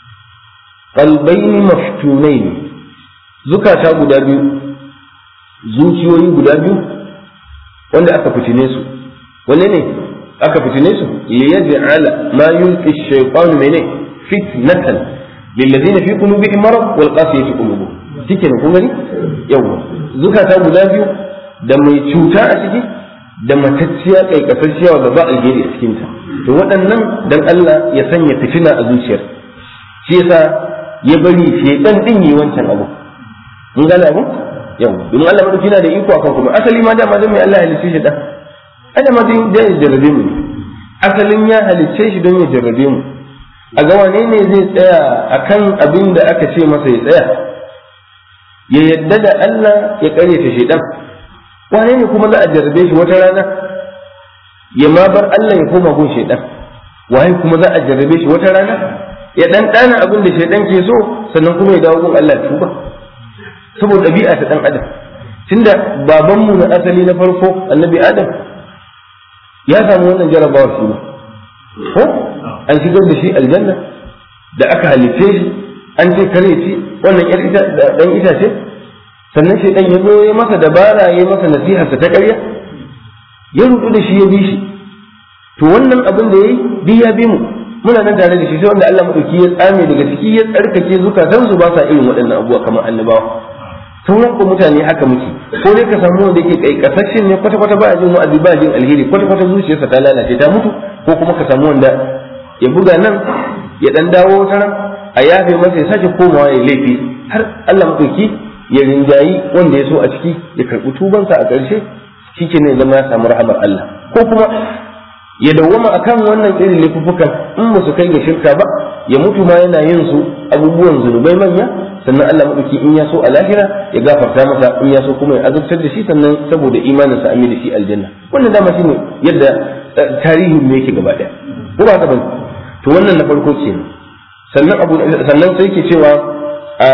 S1: qalbayn maftunayn zukata guda biyu zuciyoyi guda biyu wanda aka fitine su wanne ne aka fitine su li yaj'ala ma yulqi ash-shaytan mene fitnatan lil ladina fi qulubihim marad wal qasiyati qulubuhum kike ne kun gani yawa zukata guda biyu da mai cuta a ciki da matacciya kaikasasciya wanda ba alheri a cikin ta to waɗannan dan Allah ya sanya fitina a zuciyar shi yasa ya bari shedan din yi wancan abu mun gane abu yawa domin Allah madauki yana da iko akan kuma asali ma dama dan mai Allah ya halicce shi dan ana ma dan ya jarrabe mu asalin ya halicce shi don ya jarrabe mu a ga wane ne zai tsaya akan abin da aka ce masa ya tsaya ya yadda da Allah ya kare ta shedan wane ne kuma za a jarrabe shi wata rana ya ma bar Allah ya koma gun shedan waye kuma za a jarrabe shi wata rana ya dan dana abin da shedan ke so sannan kuma ya dawo gun Allah tuba saboda ɗabi'a ta ɗan adam tunda babanmu na asali na farko annabi adam ya samu wannan jarabawar shi ne ko an shigar da shi aljanna da aka halitte shi an ce kare shi wannan yar ita dan itace sannan shi dan ya zo ya masa dabara ya masa nasiha ta ƙarya ya rudu da shi ya bi shi to wannan abin da yayi duk ya bi mu muna nan tare da shi sai wanda Allah madauki ya tsame daga ciki ya tsarkake zukatansu ba sa irin waɗannan abubuwa kamar annabawa sauran ku mutane haka muke ko dai ka samu wanda yake kai kasashen ne kwata kwata ba jin wa'azi ba jin alheri kwata kwata zuciyarsa ta lalace ta mutu ko kuma ka samu wanda ya buga nan ya dan dawo wata ran a yafe masa ya sake komawa ya laifi har Allah madauki ya rinjayi wanda ya so a ciki ya karbi tubansa a ƙarshe shike ne zama ya samu rahamar Allah ko kuma ya dawwama akan wannan irin laifukan in ba su kai ga shirka ba ya mutu ma yana yin su abubuwan zunubai manya sannan Allah madauki in ya so a lahira ya gafarta masa in ya so kuma ya azabtar da shi sannan saboda imanin sa da shi aljanna wannan dama shine yadda tarihin ne yake gaba daya ko ba bane to wannan na farko ce sannan abu sannan sai yake cewa a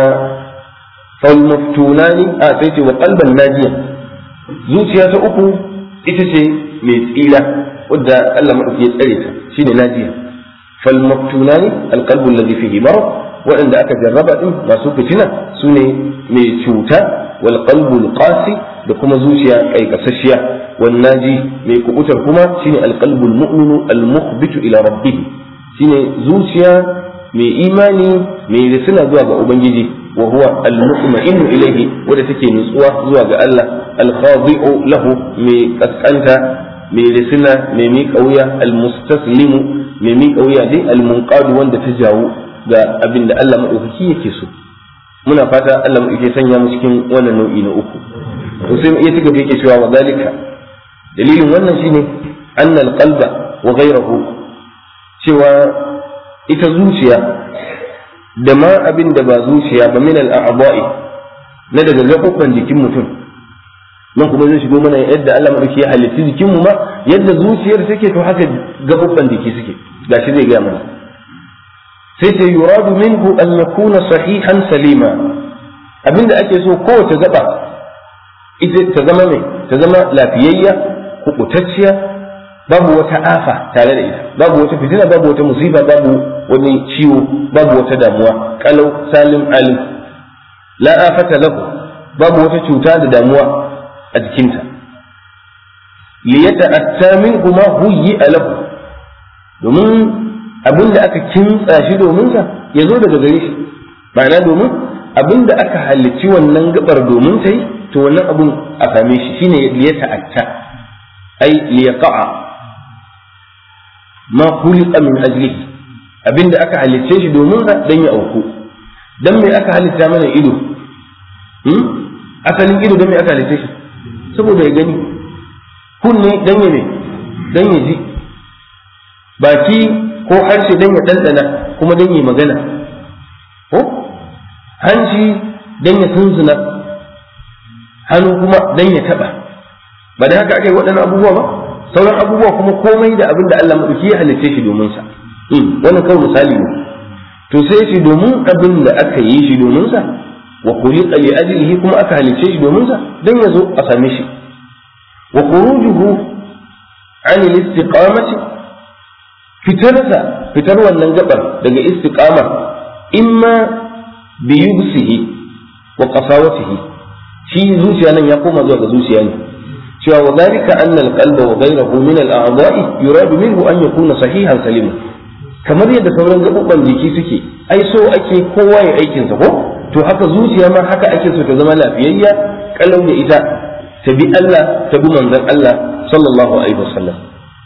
S1: fal maftunani a sai ce wa qalban najiya zuciya ta uku ita ce mai tsira wadda Allah madauki ya tsare ta shine najiya fal maftunani alqalbu alladhi fihi marad waɗanda aka jarraba din masu fitina su ne mai cuta wal qalbul qasi da kuma zuciya ƙaiƙasasshiya wannaji mai kubutar kuma shine alqalbul mu'minu almukhbitu ila rabbih shine zuciya mai imani mai risina zuwa ga ubangiji wa huwa almutma'innu ilayhi wanda take nutsuwa zuwa ga Allah alkhadi'u lahu mai kaskanta mai risina mai miƙa wuya almustaslimu mai miƙa wuya dai almunqadu wanda ta jawo ga abin da Allah madaukaki yake so muna fata Allah mu yake sanya mu cikin wannan nau'i na uku to sai ya ci gaba yake cewa wa zalika dalilin wannan shine anna alqalba wa ghayruhu cewa ita zuciya da ma abin da ba zuciya ba min al-a'dha'i na daga gaɓoɓɓan jikin mutum nan kuma zai shigo mana yadda Allah madauki ya halitta jikin mu ma yadda zuciyar take to haka gaɓoɓɓan jiki suke gashi zai gaya mana sai ta yuradu minhu an yakuna sahihan salima abinda ake so kowace gaba ita ta zama mai ta zama lafiyayya kubutacciya babu wata afa tare da ita babu wata fitina babu wata musiba babu wani ciwo babu wata damuwa kalau salim alim la afata lahu babu wata cuta da damuwa a jikinta liyata attamin kuma huyi lahu domin abin da aka kintsa shi domin sa ya zo daga gare shi ma'ana domin abin da aka halicci wannan gabar domin ta yi to wannan abun a same shi shine liya ta'atta ai liya qa'a ma khuliqa min ajlihi abin da aka halicce shi domin sa dan ya auku dan me aka halitta mana ido hmm? asalin ido dan me aka halicce shi saboda ya gani kunne dan ya me dan ya ji baki ko harshe dan ya ɗanɗana kuma dan ya magana ko hanci dan ya tunzuna hannu kuma dan ya taɓa ba da haka aka yi waɗannan abubuwa ba sauran abubuwa kuma komai da abin da Allah maɗauki ya halicce shi domin sa wannan kawai misali ne to sai shi domin abin da aka yi shi domin sa wa khuliqa li ajlihi kuma aka halicce shi domin sa dan ya zo a same shi wa khurujuhu an al-istiqamati fitarsa fitar wannan gabar daga istiqama imma bi yubsihi wa qasawatihi shi zuciya nan ya koma zuwa ga zuciya ne cewa wa zalika anna al-qalba wa ghayruhu min al-a'dha'i yuradu minhu an yakuna sahihan salima kamar yadda sauran gabobban jiki suke ai so ake kowa ya aikin sa ko to haka zuciya ma haka ake so ta zama lafiyayya kalau da ita ta bi Allah ta bi manzon Allah sallallahu alaihi wasallam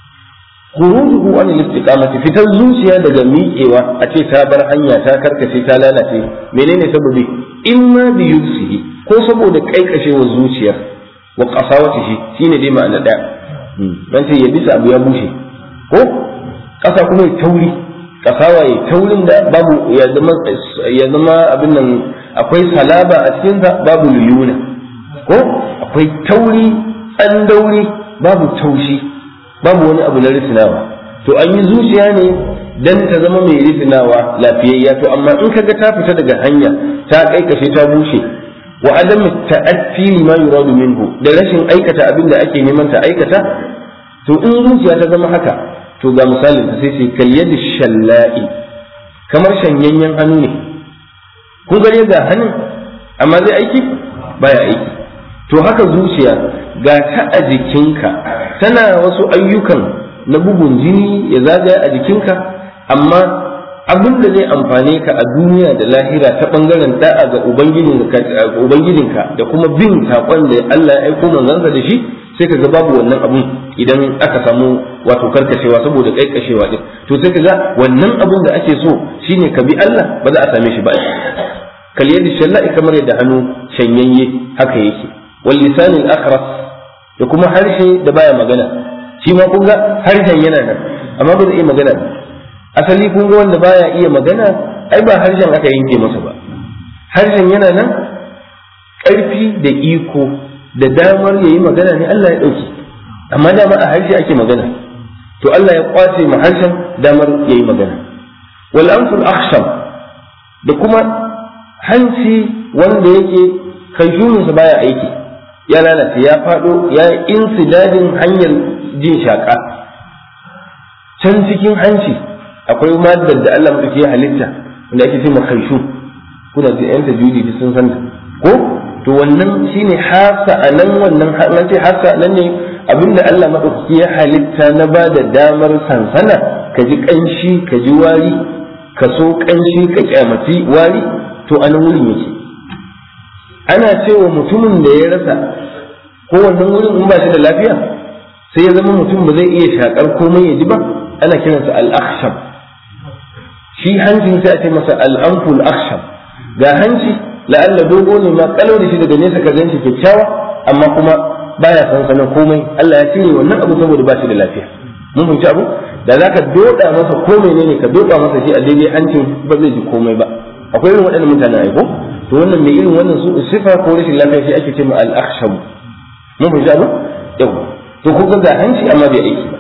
S1: khurujuhu an al-istiqamati fitar zuciya daga miƙewa a ce ta bar hanya ta karkace ta lalace menene sababi imma bi yubsihi ko saboda kaikashewar zuciyar wa qasawatihi shine dai ma'ana daya dan sai ya bisa abu ya bushe ko kasa kuma ya tauri kasawa ya taurin da babu ya zama ya zama abin nan akwai salaba a cikin sa babu luyuna ko akwai tauri tsandauri babu taushi babu wani abu na risinawa to an yi zuciya ne dan ta zama mai risinawa lafiyayya to amma in kaga ta fita daga hanya ta kaikashe ta bushe wa adam ta'atti lima yuradu minhu da rashin aikata abin da ake neman ta aikata to in zuciya ta zama haka to ga misalin ta sai ce kal yadi shalla'i kamar shanyayyen hannu ne kun gare ga hannun amma zai aiki baya aiki to haka zuciya ga ta a jikinka tana wasu ayyukan na bugun jini ya zagaya a jikinka amma abin da zai amfane ka a duniya da lahira ta bangaren da'a ga ubangijinka da kuma bin saƙon da Allah ya aiko manzansa da shi sai ka ga babu wannan abun idan aka samu wato karkashewa saboda kaikashewa din to sai ka ga wannan abun da ake so shine ka bi Allah ba za a same shi ba kal yadi shalla'i kamar yadda hannu shanyayye haka yake wal lisanil akhras da kuma harshe da baya magana shi ma kun ga harshen yana nan amma ba zai iya magana ba asali kun ga wanda baya iya magana ai ba harshen aka yanke masa ba harshen yana nan ƙarfi da iko da damar ya yi magana ne Allah ya ɗauki amma dama a harshe ake magana to Allah ya kwace ma harshen damar ya yi magana wal anful akhsham da kuma hanci wanda yake kanjuninsa baya aiki ya lalace ya faɗo ya insidadin hanyar jin shaƙa can cikin hanci akwai madar da Allah mutuki ya halitta wanda ake ce kaishu kuna da yan tajwidi sun san ko to to wannan shine hasa a nan wannan an ce hasa nan ne abinda Allah madaukaki ya halitta na ba da damar sansana ka ji kanshi ka ji wari ka so kanshi ka kyamaci wari to a nan wurin yake ana cewa mutumin da ya rasa ko wannan wurin in ba shi da lafiya sai ya zama mutum ba zai iya shakar komai ya ji ba ana kiransa al-akhshab shi hancin sai a ce masa al-anful akhshab ga hanci la'alla dogo ne ma kalau da shi daga nesa ka ganshi kyakkyawa amma kuma baya sansanin komai Allah ya cire wannan abu saboda ba shi da lafiya mun fahimci abu da zaka doda masa ko menene ka doda masa shi a daidai hancin ba zai ji komai ba akwai irin waɗannan mutanen aiko to wannan mai irin wannan su sifa ko rashin lafiya shi ake ce ma al-akhshab mun fahimci abu yau to ko ga hanci amma bai aiki ba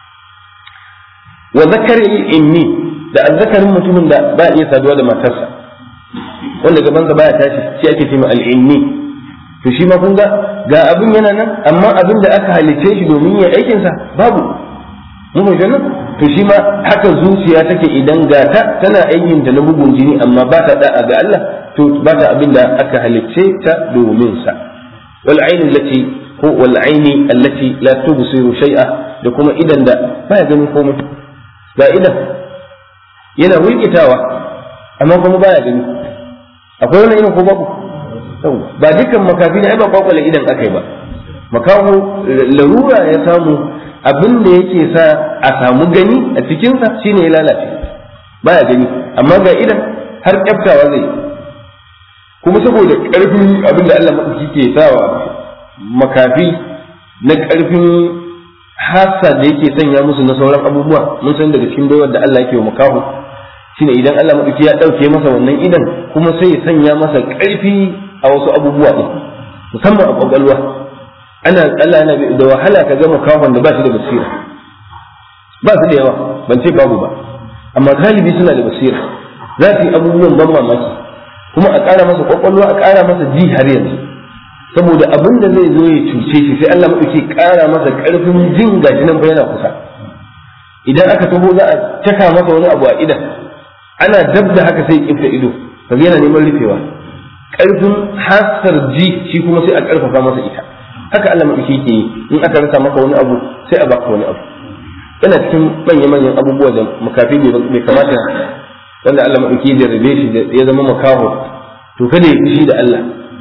S1: wa zakari inni da azzakarin mutumin da ba iya saduwa da matarsa wanda gabansa baya tashi shi ake cewa al'inni to shi ma kun ga ga abin yana nan amma abin da aka halice shi domin ya aikin sa babu mun ga nan to shi ma haka zuciya take idan ga ta tana aikin ta na bugun jini amma ba ta da'a ga Allah to ba ta abin da aka halice ta domin sa wal ayn allati ko wal ayni allati la tubsiru shay'a da kuma idan da baya ganin komai ga idan yana wulkitawa amma kuma baya gani akwai wani irin ko babu ba dukkan makafi ne ai ba kwakwale idan aka yi ba makaho larura ya samu abin da yake sa a samu gani a cikinsa shine ya lalace baya gani amma ga idan har kyaftawa zai kuma saboda karfin abin da Allah maɗauki ke sawa makafi na karfin hasa da yake sanya musu na sauran abubuwa mun san daga cikin baiwar da Allah yake wa makaho shine idan Allah maɗauki ya ɗauke masa wannan idan kuma sai ya sanya masa ƙarfi a wasu abubuwa ɗin musamman a ƙwaƙwalwa ana Allah yana da wahala ka gama kafan da ba shi da basira ba su da yawa ban ce babu ba amma galibi suna da basira za su yi abubuwan ban mamaki kuma a ƙara masa ƙwaƙwalwa a ƙara masa ji har yanzu saboda abin da zai zo ya cuce shi sai Allah maɗauki ƙara masa ƙarfin jin gashi nan yana kusa idan aka taho za a caka masa wani abu a idan ana dab da haka sai kifta ido kaga yana neman rufewa karfin hasar ji shi kuma sai a karfafa masa ita haka Allah madauki yake yi in aka rasa maka wani abu sai a baka wani abu yana cikin manya manyan abubuwa da makafi bai kamata wanda Allah madauki ya rabe shi da ya zama makaho to kada ya fushi da Allah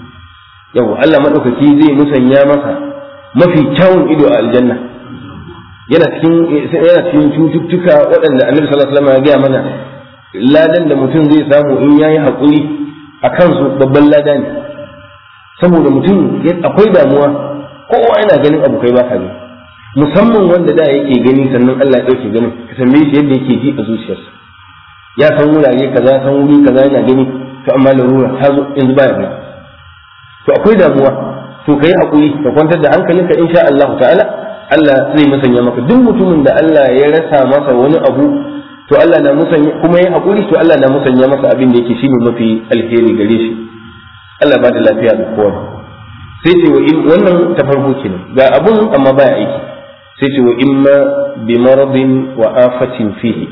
S1: yau Allah madaukaki zai musanya masa mafi kyawun ido a aljanna yana cikin yana cikin cututtuka waɗanda Annabi sallallahu alaihi wasallam ya gaya mana ladan da mutum zai samu in ya yi haƙuri a kansu babban lada ne saboda mutum akwai damuwa kowa yana ganin abu kai baka gani musamman wanda da yake gani sannan Allah ya ɗauke ganin ka tambaye shi yadda yake ji a zuciyarsa ya san wurare kaza san wuri kaza yana gani to amma larura ta zo yanzu baya gani to akwai damuwa to kai haƙuri ka kwantar da hankalinka insha Allah ta'ala Allah zai musanya maka duk mutumin da Allah ya rasa masa wani abu to Allah na musanya kuma ya haƙuri to Allah na musanya masa abin da yake shine mafi alheri gare shi Allah ba da lafiya da kowa sai ce wa in wannan ta farko kenan ga abun amma baya aiki sai ce wa imma bi maradin wa afatin fihi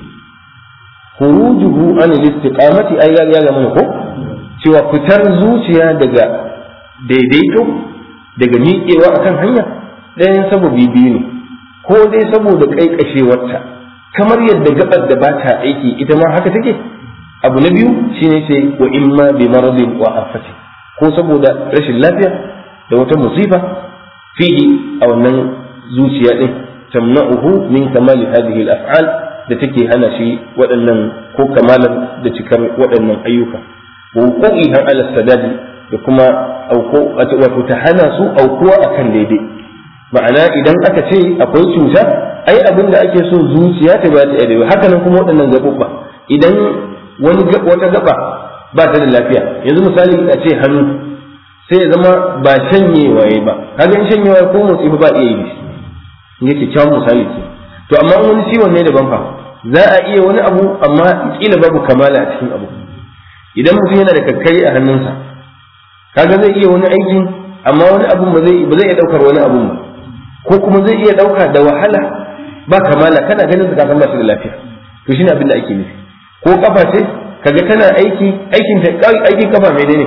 S1: khurujuhu an al-istiqamati ay ya ga mana ko cewa fitar zuciya daga daidaito daga miƙewa akan hanya ɗayan sababi biyu ne ko dai saboda ƙaiƙashewarta kamar yadda gabar da ba ta aiki ita ma haka take abu na biyu shine ce wa imma bi maradin wa afati ko saboda rashin lafiya da wata musifa fihi a wannan zuciya din tamna'uhu min kamali hadhihi al-af'al da take hana shi waɗannan ko kamalar da cikar waɗannan ayyuka wa wuqu'iha ala sadadi da kuma auko wato ta hana su aukuwa akan daidai ma'ana idan aka ce akwai cuta ai abin da ake so zuciya ta ba ta daidai haka nan kuma waɗannan gaɓuɓɓa idan wani wata gaba ba ta da lafiya yanzu misali a ce hannu sai ya zama ba shanyewa ya ba kaga in shanyewa ko motsi ba iya yi shi in yake kyawun misali ce to amma wani ciwon ne daban fa za a iya wani abu amma kila babu kamala a cikin abu idan mutum yana da kakkari a hannunsa kaga zai iya wani aikin amma wani abun ba zai ba zai iya daukar wani abun ba ko kuma zai iya dauka da wahala ba kamala kana ganin su kafin ba shi da lafiya to shine abin da ake nufi ko kafa ce kaga tana aiki aikin ta aikin kafa menene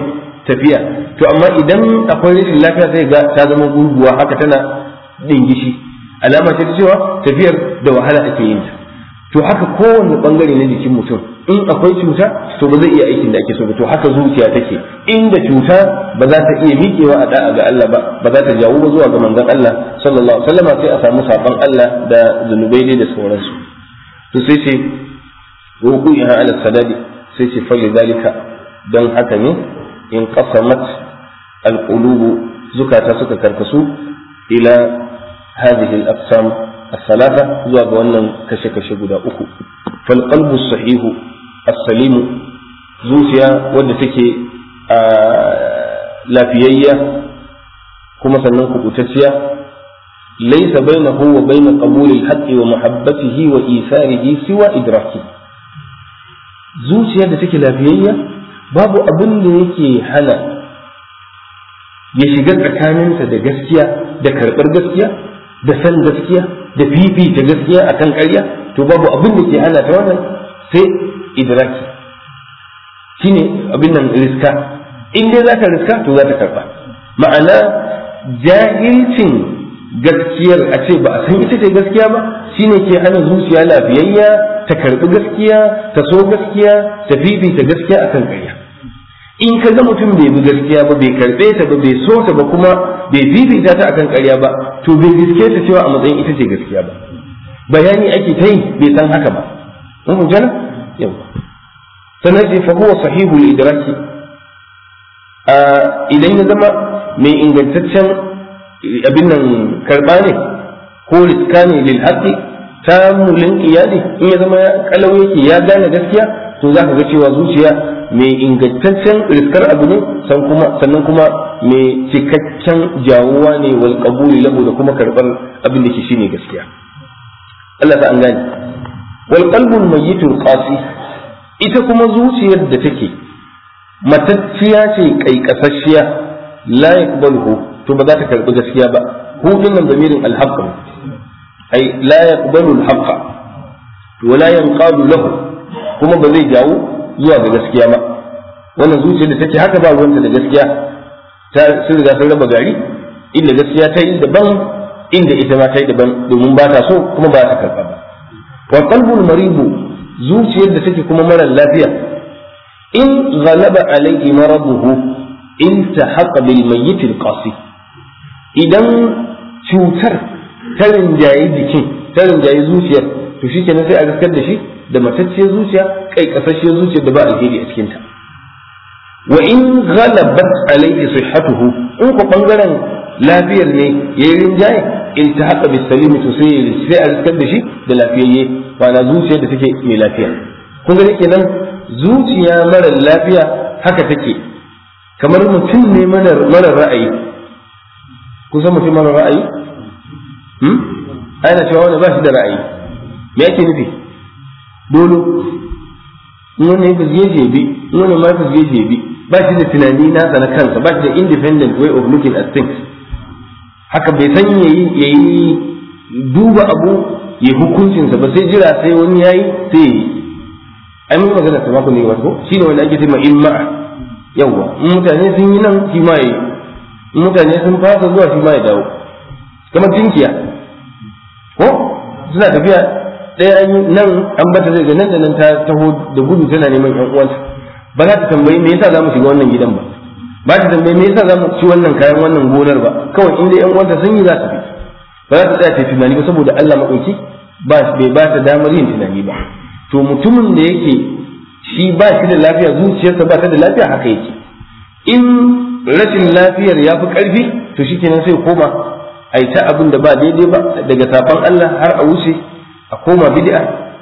S1: tafiya to amma idan akwai rashin lafiya sai ga ta zama gurguwa haka tana dingishi alama ce ta cewa tafiyar da wahala ake yin ta to haka kowanne bangare na jikin mutum in akwai cuta to ba zai iya aikin da ake so ba to haka zuciya take inda cuta ba za ta iya miƙewa a da'a ga Allah ba ba za ta jawo ba zuwa ga manzon Allah sallallahu alaihi wasallam sai a samu saban Allah da zunubai dai da sauransu to sai ce ruku'iha ala sadadi sai ce fali zalika don haka ne in qasamat alqulubu zukata suka karkasu ila hadhihi al-aqsam as-salata zuwa ga wannan kashe-kashe guda uku fal qalbu sahihu as-salimu zuciya wadda take lafiyayya kuma sannan kubutacciya laysa bainahu wa bain qabul al-haqqi wa muhabbatihi wa isarihi siwa idraki zuciyar da take lafiyayya babu abin da yake hana ya shiga tsakaninta da gaskiya da karɓar gaskiya da san gaskiya da fifita gaskiya akan ƙarya to babu abin da ke hana ta wannan sai idraki shine abin nan riska in dai za ta riska to za ta karɓa ma'ana jahilcin gaskiyar a ce ba a san ita ce gaskiya ba shine ke hana zuciya lafiyayya ta karɓi gaskiya ta so gaskiya ta fifita gaskiya akan ƙarya in ka ga mutum bai bi gaskiya ba bai karɓe ta ba bai so ta ba kuma bai fifita ta akan ƙarya ba to bai riske ta cewa a matsayin ita ce gaskiya ba bayani ake ta yi bai san haka ba mun jana yau sannan sai fa huwa sahihul idraki idan ya zama mai ingantaccen abin nan karɓa ne ko riska ne lil haqqi tamulin iyali in ya zama kalau yake ya gane gaskiya to za ka ga cewa zuciya mai ingantaccen riskar abu ne sannan kuma mai cikakken jawuwa ne wal qabuli lahu da kuma karbar abin da ke shine gaskiya Allah ta an gane wal qalbul mayyitul qasi ita kuma zuciyar da take matacciya ce kaikasashiya la yaqbaluhu to ba za ta karbi gaskiya ba hu dinnan damirin al-haqq ai la yaqbalu al-haqq wa la yanqadu lahu kuma ba zai jawo zuwa ga gaskiya ba wannan zuciyar da take haka ba ruwanta da gaskiya ta sun riga sun raba gari inda gaskiya ta yi daban inda ita ma ta yi daban domin ba ta so kuma ba ta karɓa ba wa qalbul maribu zuciyar da take kuma mara lafiya in ghalaba alayhi maraduhu in tahaqa bil mayyit al qasi idan cutar ta rinjaye jikin ta rinjaye zuciyar to shikenan sai a gaskar da shi da matacciyar zuciya kai kasashiyar zuciya da ba alheri a cikinta wa in ghalabat alayhi sihhatuhu in ko bangaren lafiyar ne yayi rinjaye in ta haka bis salim to sai sai a riskar da shi da lafiyayye na zuciyar da take mai lafiya kun ga kenan zuciya mara lafiya haka take kamar mutum ne mara ra'ayi kun san mutum mara ra'ayi hmm ana cewa wani ba shi da ra'ayi me yake nufi dolo wani fizge shi bi wani ma fizge shi bi ba shi da tunani nasa na kansa ba shi da independent way of looking at things haka bai san yayi yayi duba abu ya hukuncinsa ba sai jira sai wani yayi sai yi ai mun magana ta mako ne wato shine wanda ake cewa imma yawa in mutane sun yi nan shi ma yi in mutane sun fasa zuwa shi ma ya dawo kamar tinkiya ko suna tafiya ɗaya an yi nan an bata zai ga nan da nan ta taho da gudu tana neman ƴan uwanta ba za ta tambayi me yasa za mu shiga wannan gidan ba ba ta tambayi me yasa za mu ci wannan kayan wannan gonar ba kawai in dai ƴan uwanta sun yi za ta bi ba za ta tsaya ta tunani ba saboda Allah maɗauki ba bai ba ta damar yin tunani ba to mutumin da yake shi ba shi da lafiya zuciyarsa ba ta da lafiya haka yake in rashin lafiyar ya fi ƙarfi to shi kenan sai koma a yi ta abin da ba daidai ba daga safan Allah har a wuce a koma bid'a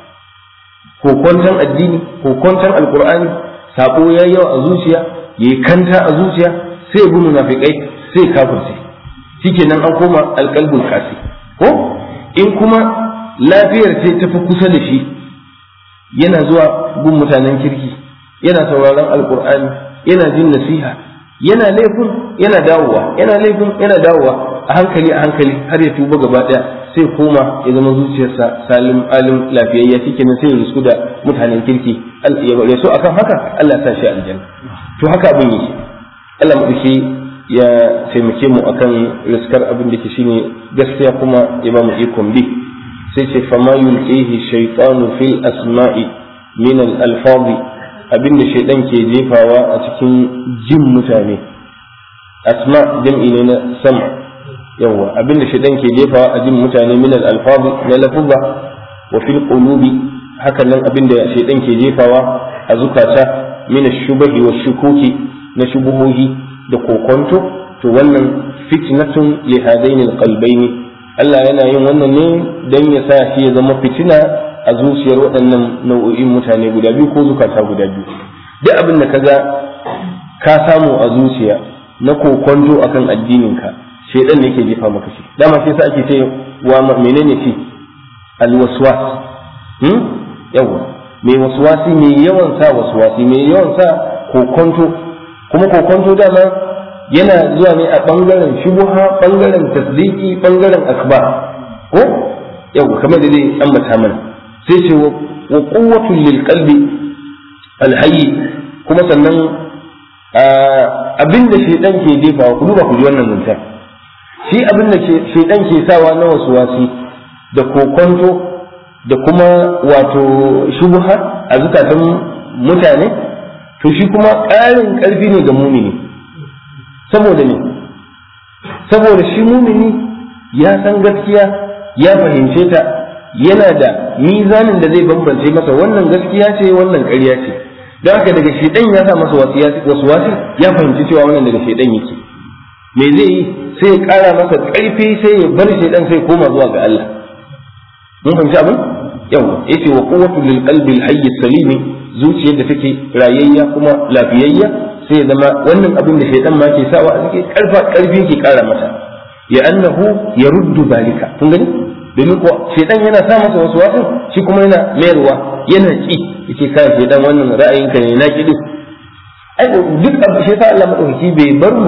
S1: ko kwantan addini ko kwantan alkur'ani sako ya yawa a zuciya ya yi kanta a zuciya sai bi munafikai sai kafirce shikenan an koma alqalbul qasi ko in kuma lafiyar ce ta fi kusa da shi yana zuwa gun mutanen kirki yana sauraron alkur'ani yana jin nasiha yana laifin yana dawowa yana laifin yana dawowa a hankali a hankali har ya tuba gaba daya sai koma ya zama zuciyarsa salim alim lafiyayya shike nan sai ya risku da mutanen kirki ya so akan haka Allah ya sa shi aljanna to haka abin yake Allah maɗauki ya taimake mu akan riskar abin da ke shine gaskiya kuma ya ba mu ikon bi sai ce fama yulqihi shaytanu fil asma'i min al alfazi abin da shaydan ke jefawa a cikin jin mutane asma jam'i ne na sama yawa abin da shaydan ke jefawa a jin mutane min al alfazi na lafuzza wa fil qulubi hakan nan abin da shaydan ke jefawa a zukata min ash-shubahi wa shukuki na shubuhohi da kokonto to wannan fitnatun li hadaini alqalbaini Allah yana yin wannan ne dan ya sa shi ya zama fitina a zuciyar waɗannan nau'o'in mutane guda biyu ko zukata guda biyu duk abin da kaga ka samu a zuciya na kokonto akan addininka shedan ne ke jefa maka shi dama sai sa ake ce wa menene shi alwaswas hmm yawa mai waswasi mai yawan sa waswasi mai yawan sa kokonto kuma kokonto dama yana zuwa ne a ɓangaren shubuha ɓangaren tasdiki ɓangaren akbar ko yau kamar da zai ambata mana sai ce wa quwwatul lil qalbi alhayy kuma sannan abinda shedan ke jefawa ku duba ku ji wannan zanta shi abinda shedan ke sawa na wasu wasi da kokonto da kuma wato shubuha a zukatan mutane to shi kuma ƙarin ƙarfi ne ga mumini saboda ne saboda shi mumini ya san gaskiya ya fahimce ta yana da mizanin da zai bambance masa wannan gaskiya ce wannan ƙarya ce don haka daga shedan ya sa masa wasu wasi ya fahimci cewa wannan daga shedan yake me zai yi sai ya ƙara masa ƙarfi sai ya bar shedan sai koma zuwa ga Allah mun fahimci abin yau yace wa quwwatu lil qalbi al hayy salimi zuciyar da take rayayya kuma lafiyayya sai ya zama wannan abin da shaitan ma ke sawa a cikin karfa karfi ke kara mata ya annahu ya ruddu zalika kun gani domin ko shaitan yana sa masa wasu wasu shi kuma yana mayarwa yana ki yake kai shaitan wannan ra'ayinka ne na kidu ai duk abu shi sa Allah madaukaki bai bar mu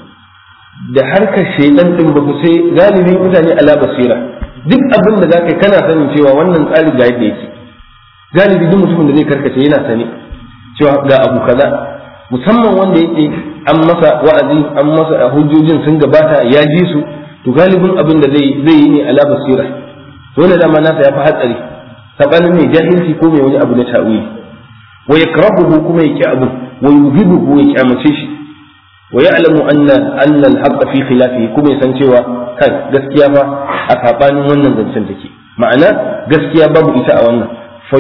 S1: da harkar shaitan din ba ku sai galibi mutane ala basira duk abin da zaka kana sanin cewa wannan tsari ga yadda yake galibi duk mutumin da zai karkace yana sani cewa ga abu kaza musamman wanda yake an masa wa'azi an masa hujjojin sun gabata ya ji su to galibin abin da zai zai yi ne ala basira to wannan dama nasa ya fi hatsari sabanin ne jahilci ko mai wani abu na ta'wili wa yakrahuhu kuma yake abu wa yubhibuhu ya kyamace shi wa ya'lamu anna anna al-haqqa fi khilafihi kuma ya san cewa kai gaskiya fa a sabanin wannan zancen take ma'ana gaskiya babu ita a wannan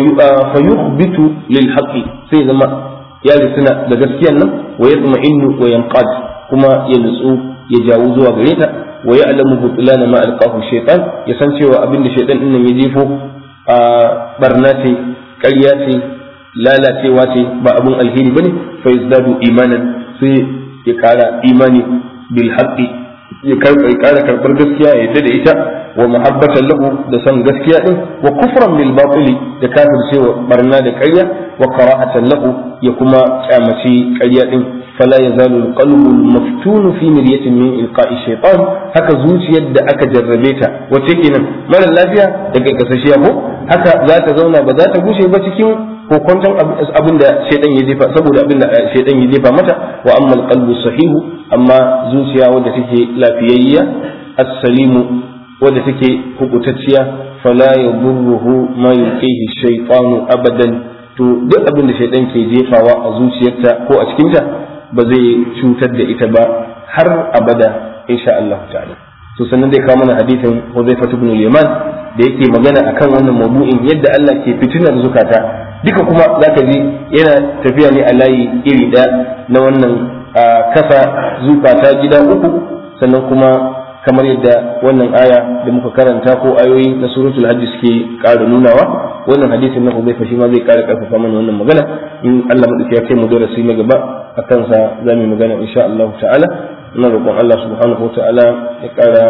S1: fayukhbitu lil haqqi sai zama ya suna da gaskiyan nan wa yatma'innu wa yanqad kuma ya nutsu ya jawo zuwa gare ta wa ya'lamu butlana ma alqahu shaytan ya san cewa abin da shaytan din nan ya jefo a barna ce ƙarya ce lalacewa ce ba abin alheri bane fa yazdadu imanan sai ya kara imani bil haqqi ya kara karbar gaskiya ya yadda da ita wa muhabbatan lahu da san gaskiya din wa kufran bil batili da kafircewa barna da ƙarya wa karahatan lahu ya kuma kyamaci ƙarya din fala yazalu alqalbu almaftun fi miryatin min ilqa'i shaytan haka zuciyar da aka jarrabe ta wace kenan mara lafiya daga kasashiya ko haka za ta zauna ba za ta gushe ba cikin kokonton abin da shaidan ya jefa saboda abin da shaidan ya jefa mata wa amma alqalbu sahihu amma zuciya wadda take lafiyayya as-salimu wadda take hukutacciya fala yadurruhu ma yulqihi shaytanu abadan to duk abin da shaidan ke jefawa a zuciyarta ko a cikinta ba zai cutar da ita ba har abada insha Allah ta'ala to sannan dai kawo mana hadisin Hudhayfa ibn al-Yaman da yake magana akan wannan mawdu'in yadda Allah ke fitinar zukata duka kuma zaka ji yana tafiya ne a layi iri ɗaya na wannan kasa zukata gida uku sannan kuma kamar yadda wannan aya da muka karanta ko ayoyi na suratul hajj suke ƙara nunawa wannan hadisin na Hudayfa shi ma zai ƙara ƙarfafa mana wannan magana in Allah madauki ya kai mu darasi na gaba a kansa za mu magana insha Allah ta'ala ina roƙon Allah subhanahu wa ta'ala ya ƙara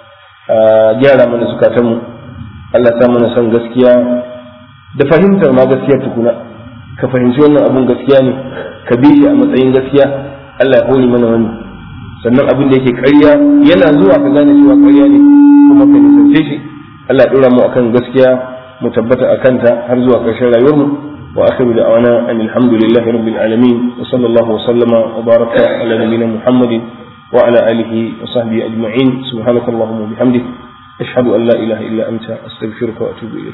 S1: gyara mana zukatanmu Allah ta mana son gaskiya da fahimtar ma gaskiya tukuna ka fahimci wannan abun gaskiya ne ka bi shi a matsayin gaskiya Allah ya hori mana wannan sannan abin da yake ƙarya yana zuwa ka gane cewa ƙarya ne kuma ka nisance shi Allah ya ɗora mu akan gaskiya mu tabbata a kanta har zuwa ƙarshen rayuwarmu وآخر دعوانا أن الحمد لله رب العالمين وصلى الله وسلم وبارك على نبينا محمد وعلى آله وصحبه أجمعين سبحانك اللهم وبحمدك أشهد أن لا إله إلا أنت أستغفرك وأتوب إليك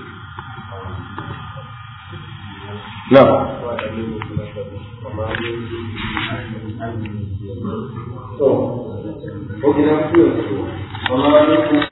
S1: نعم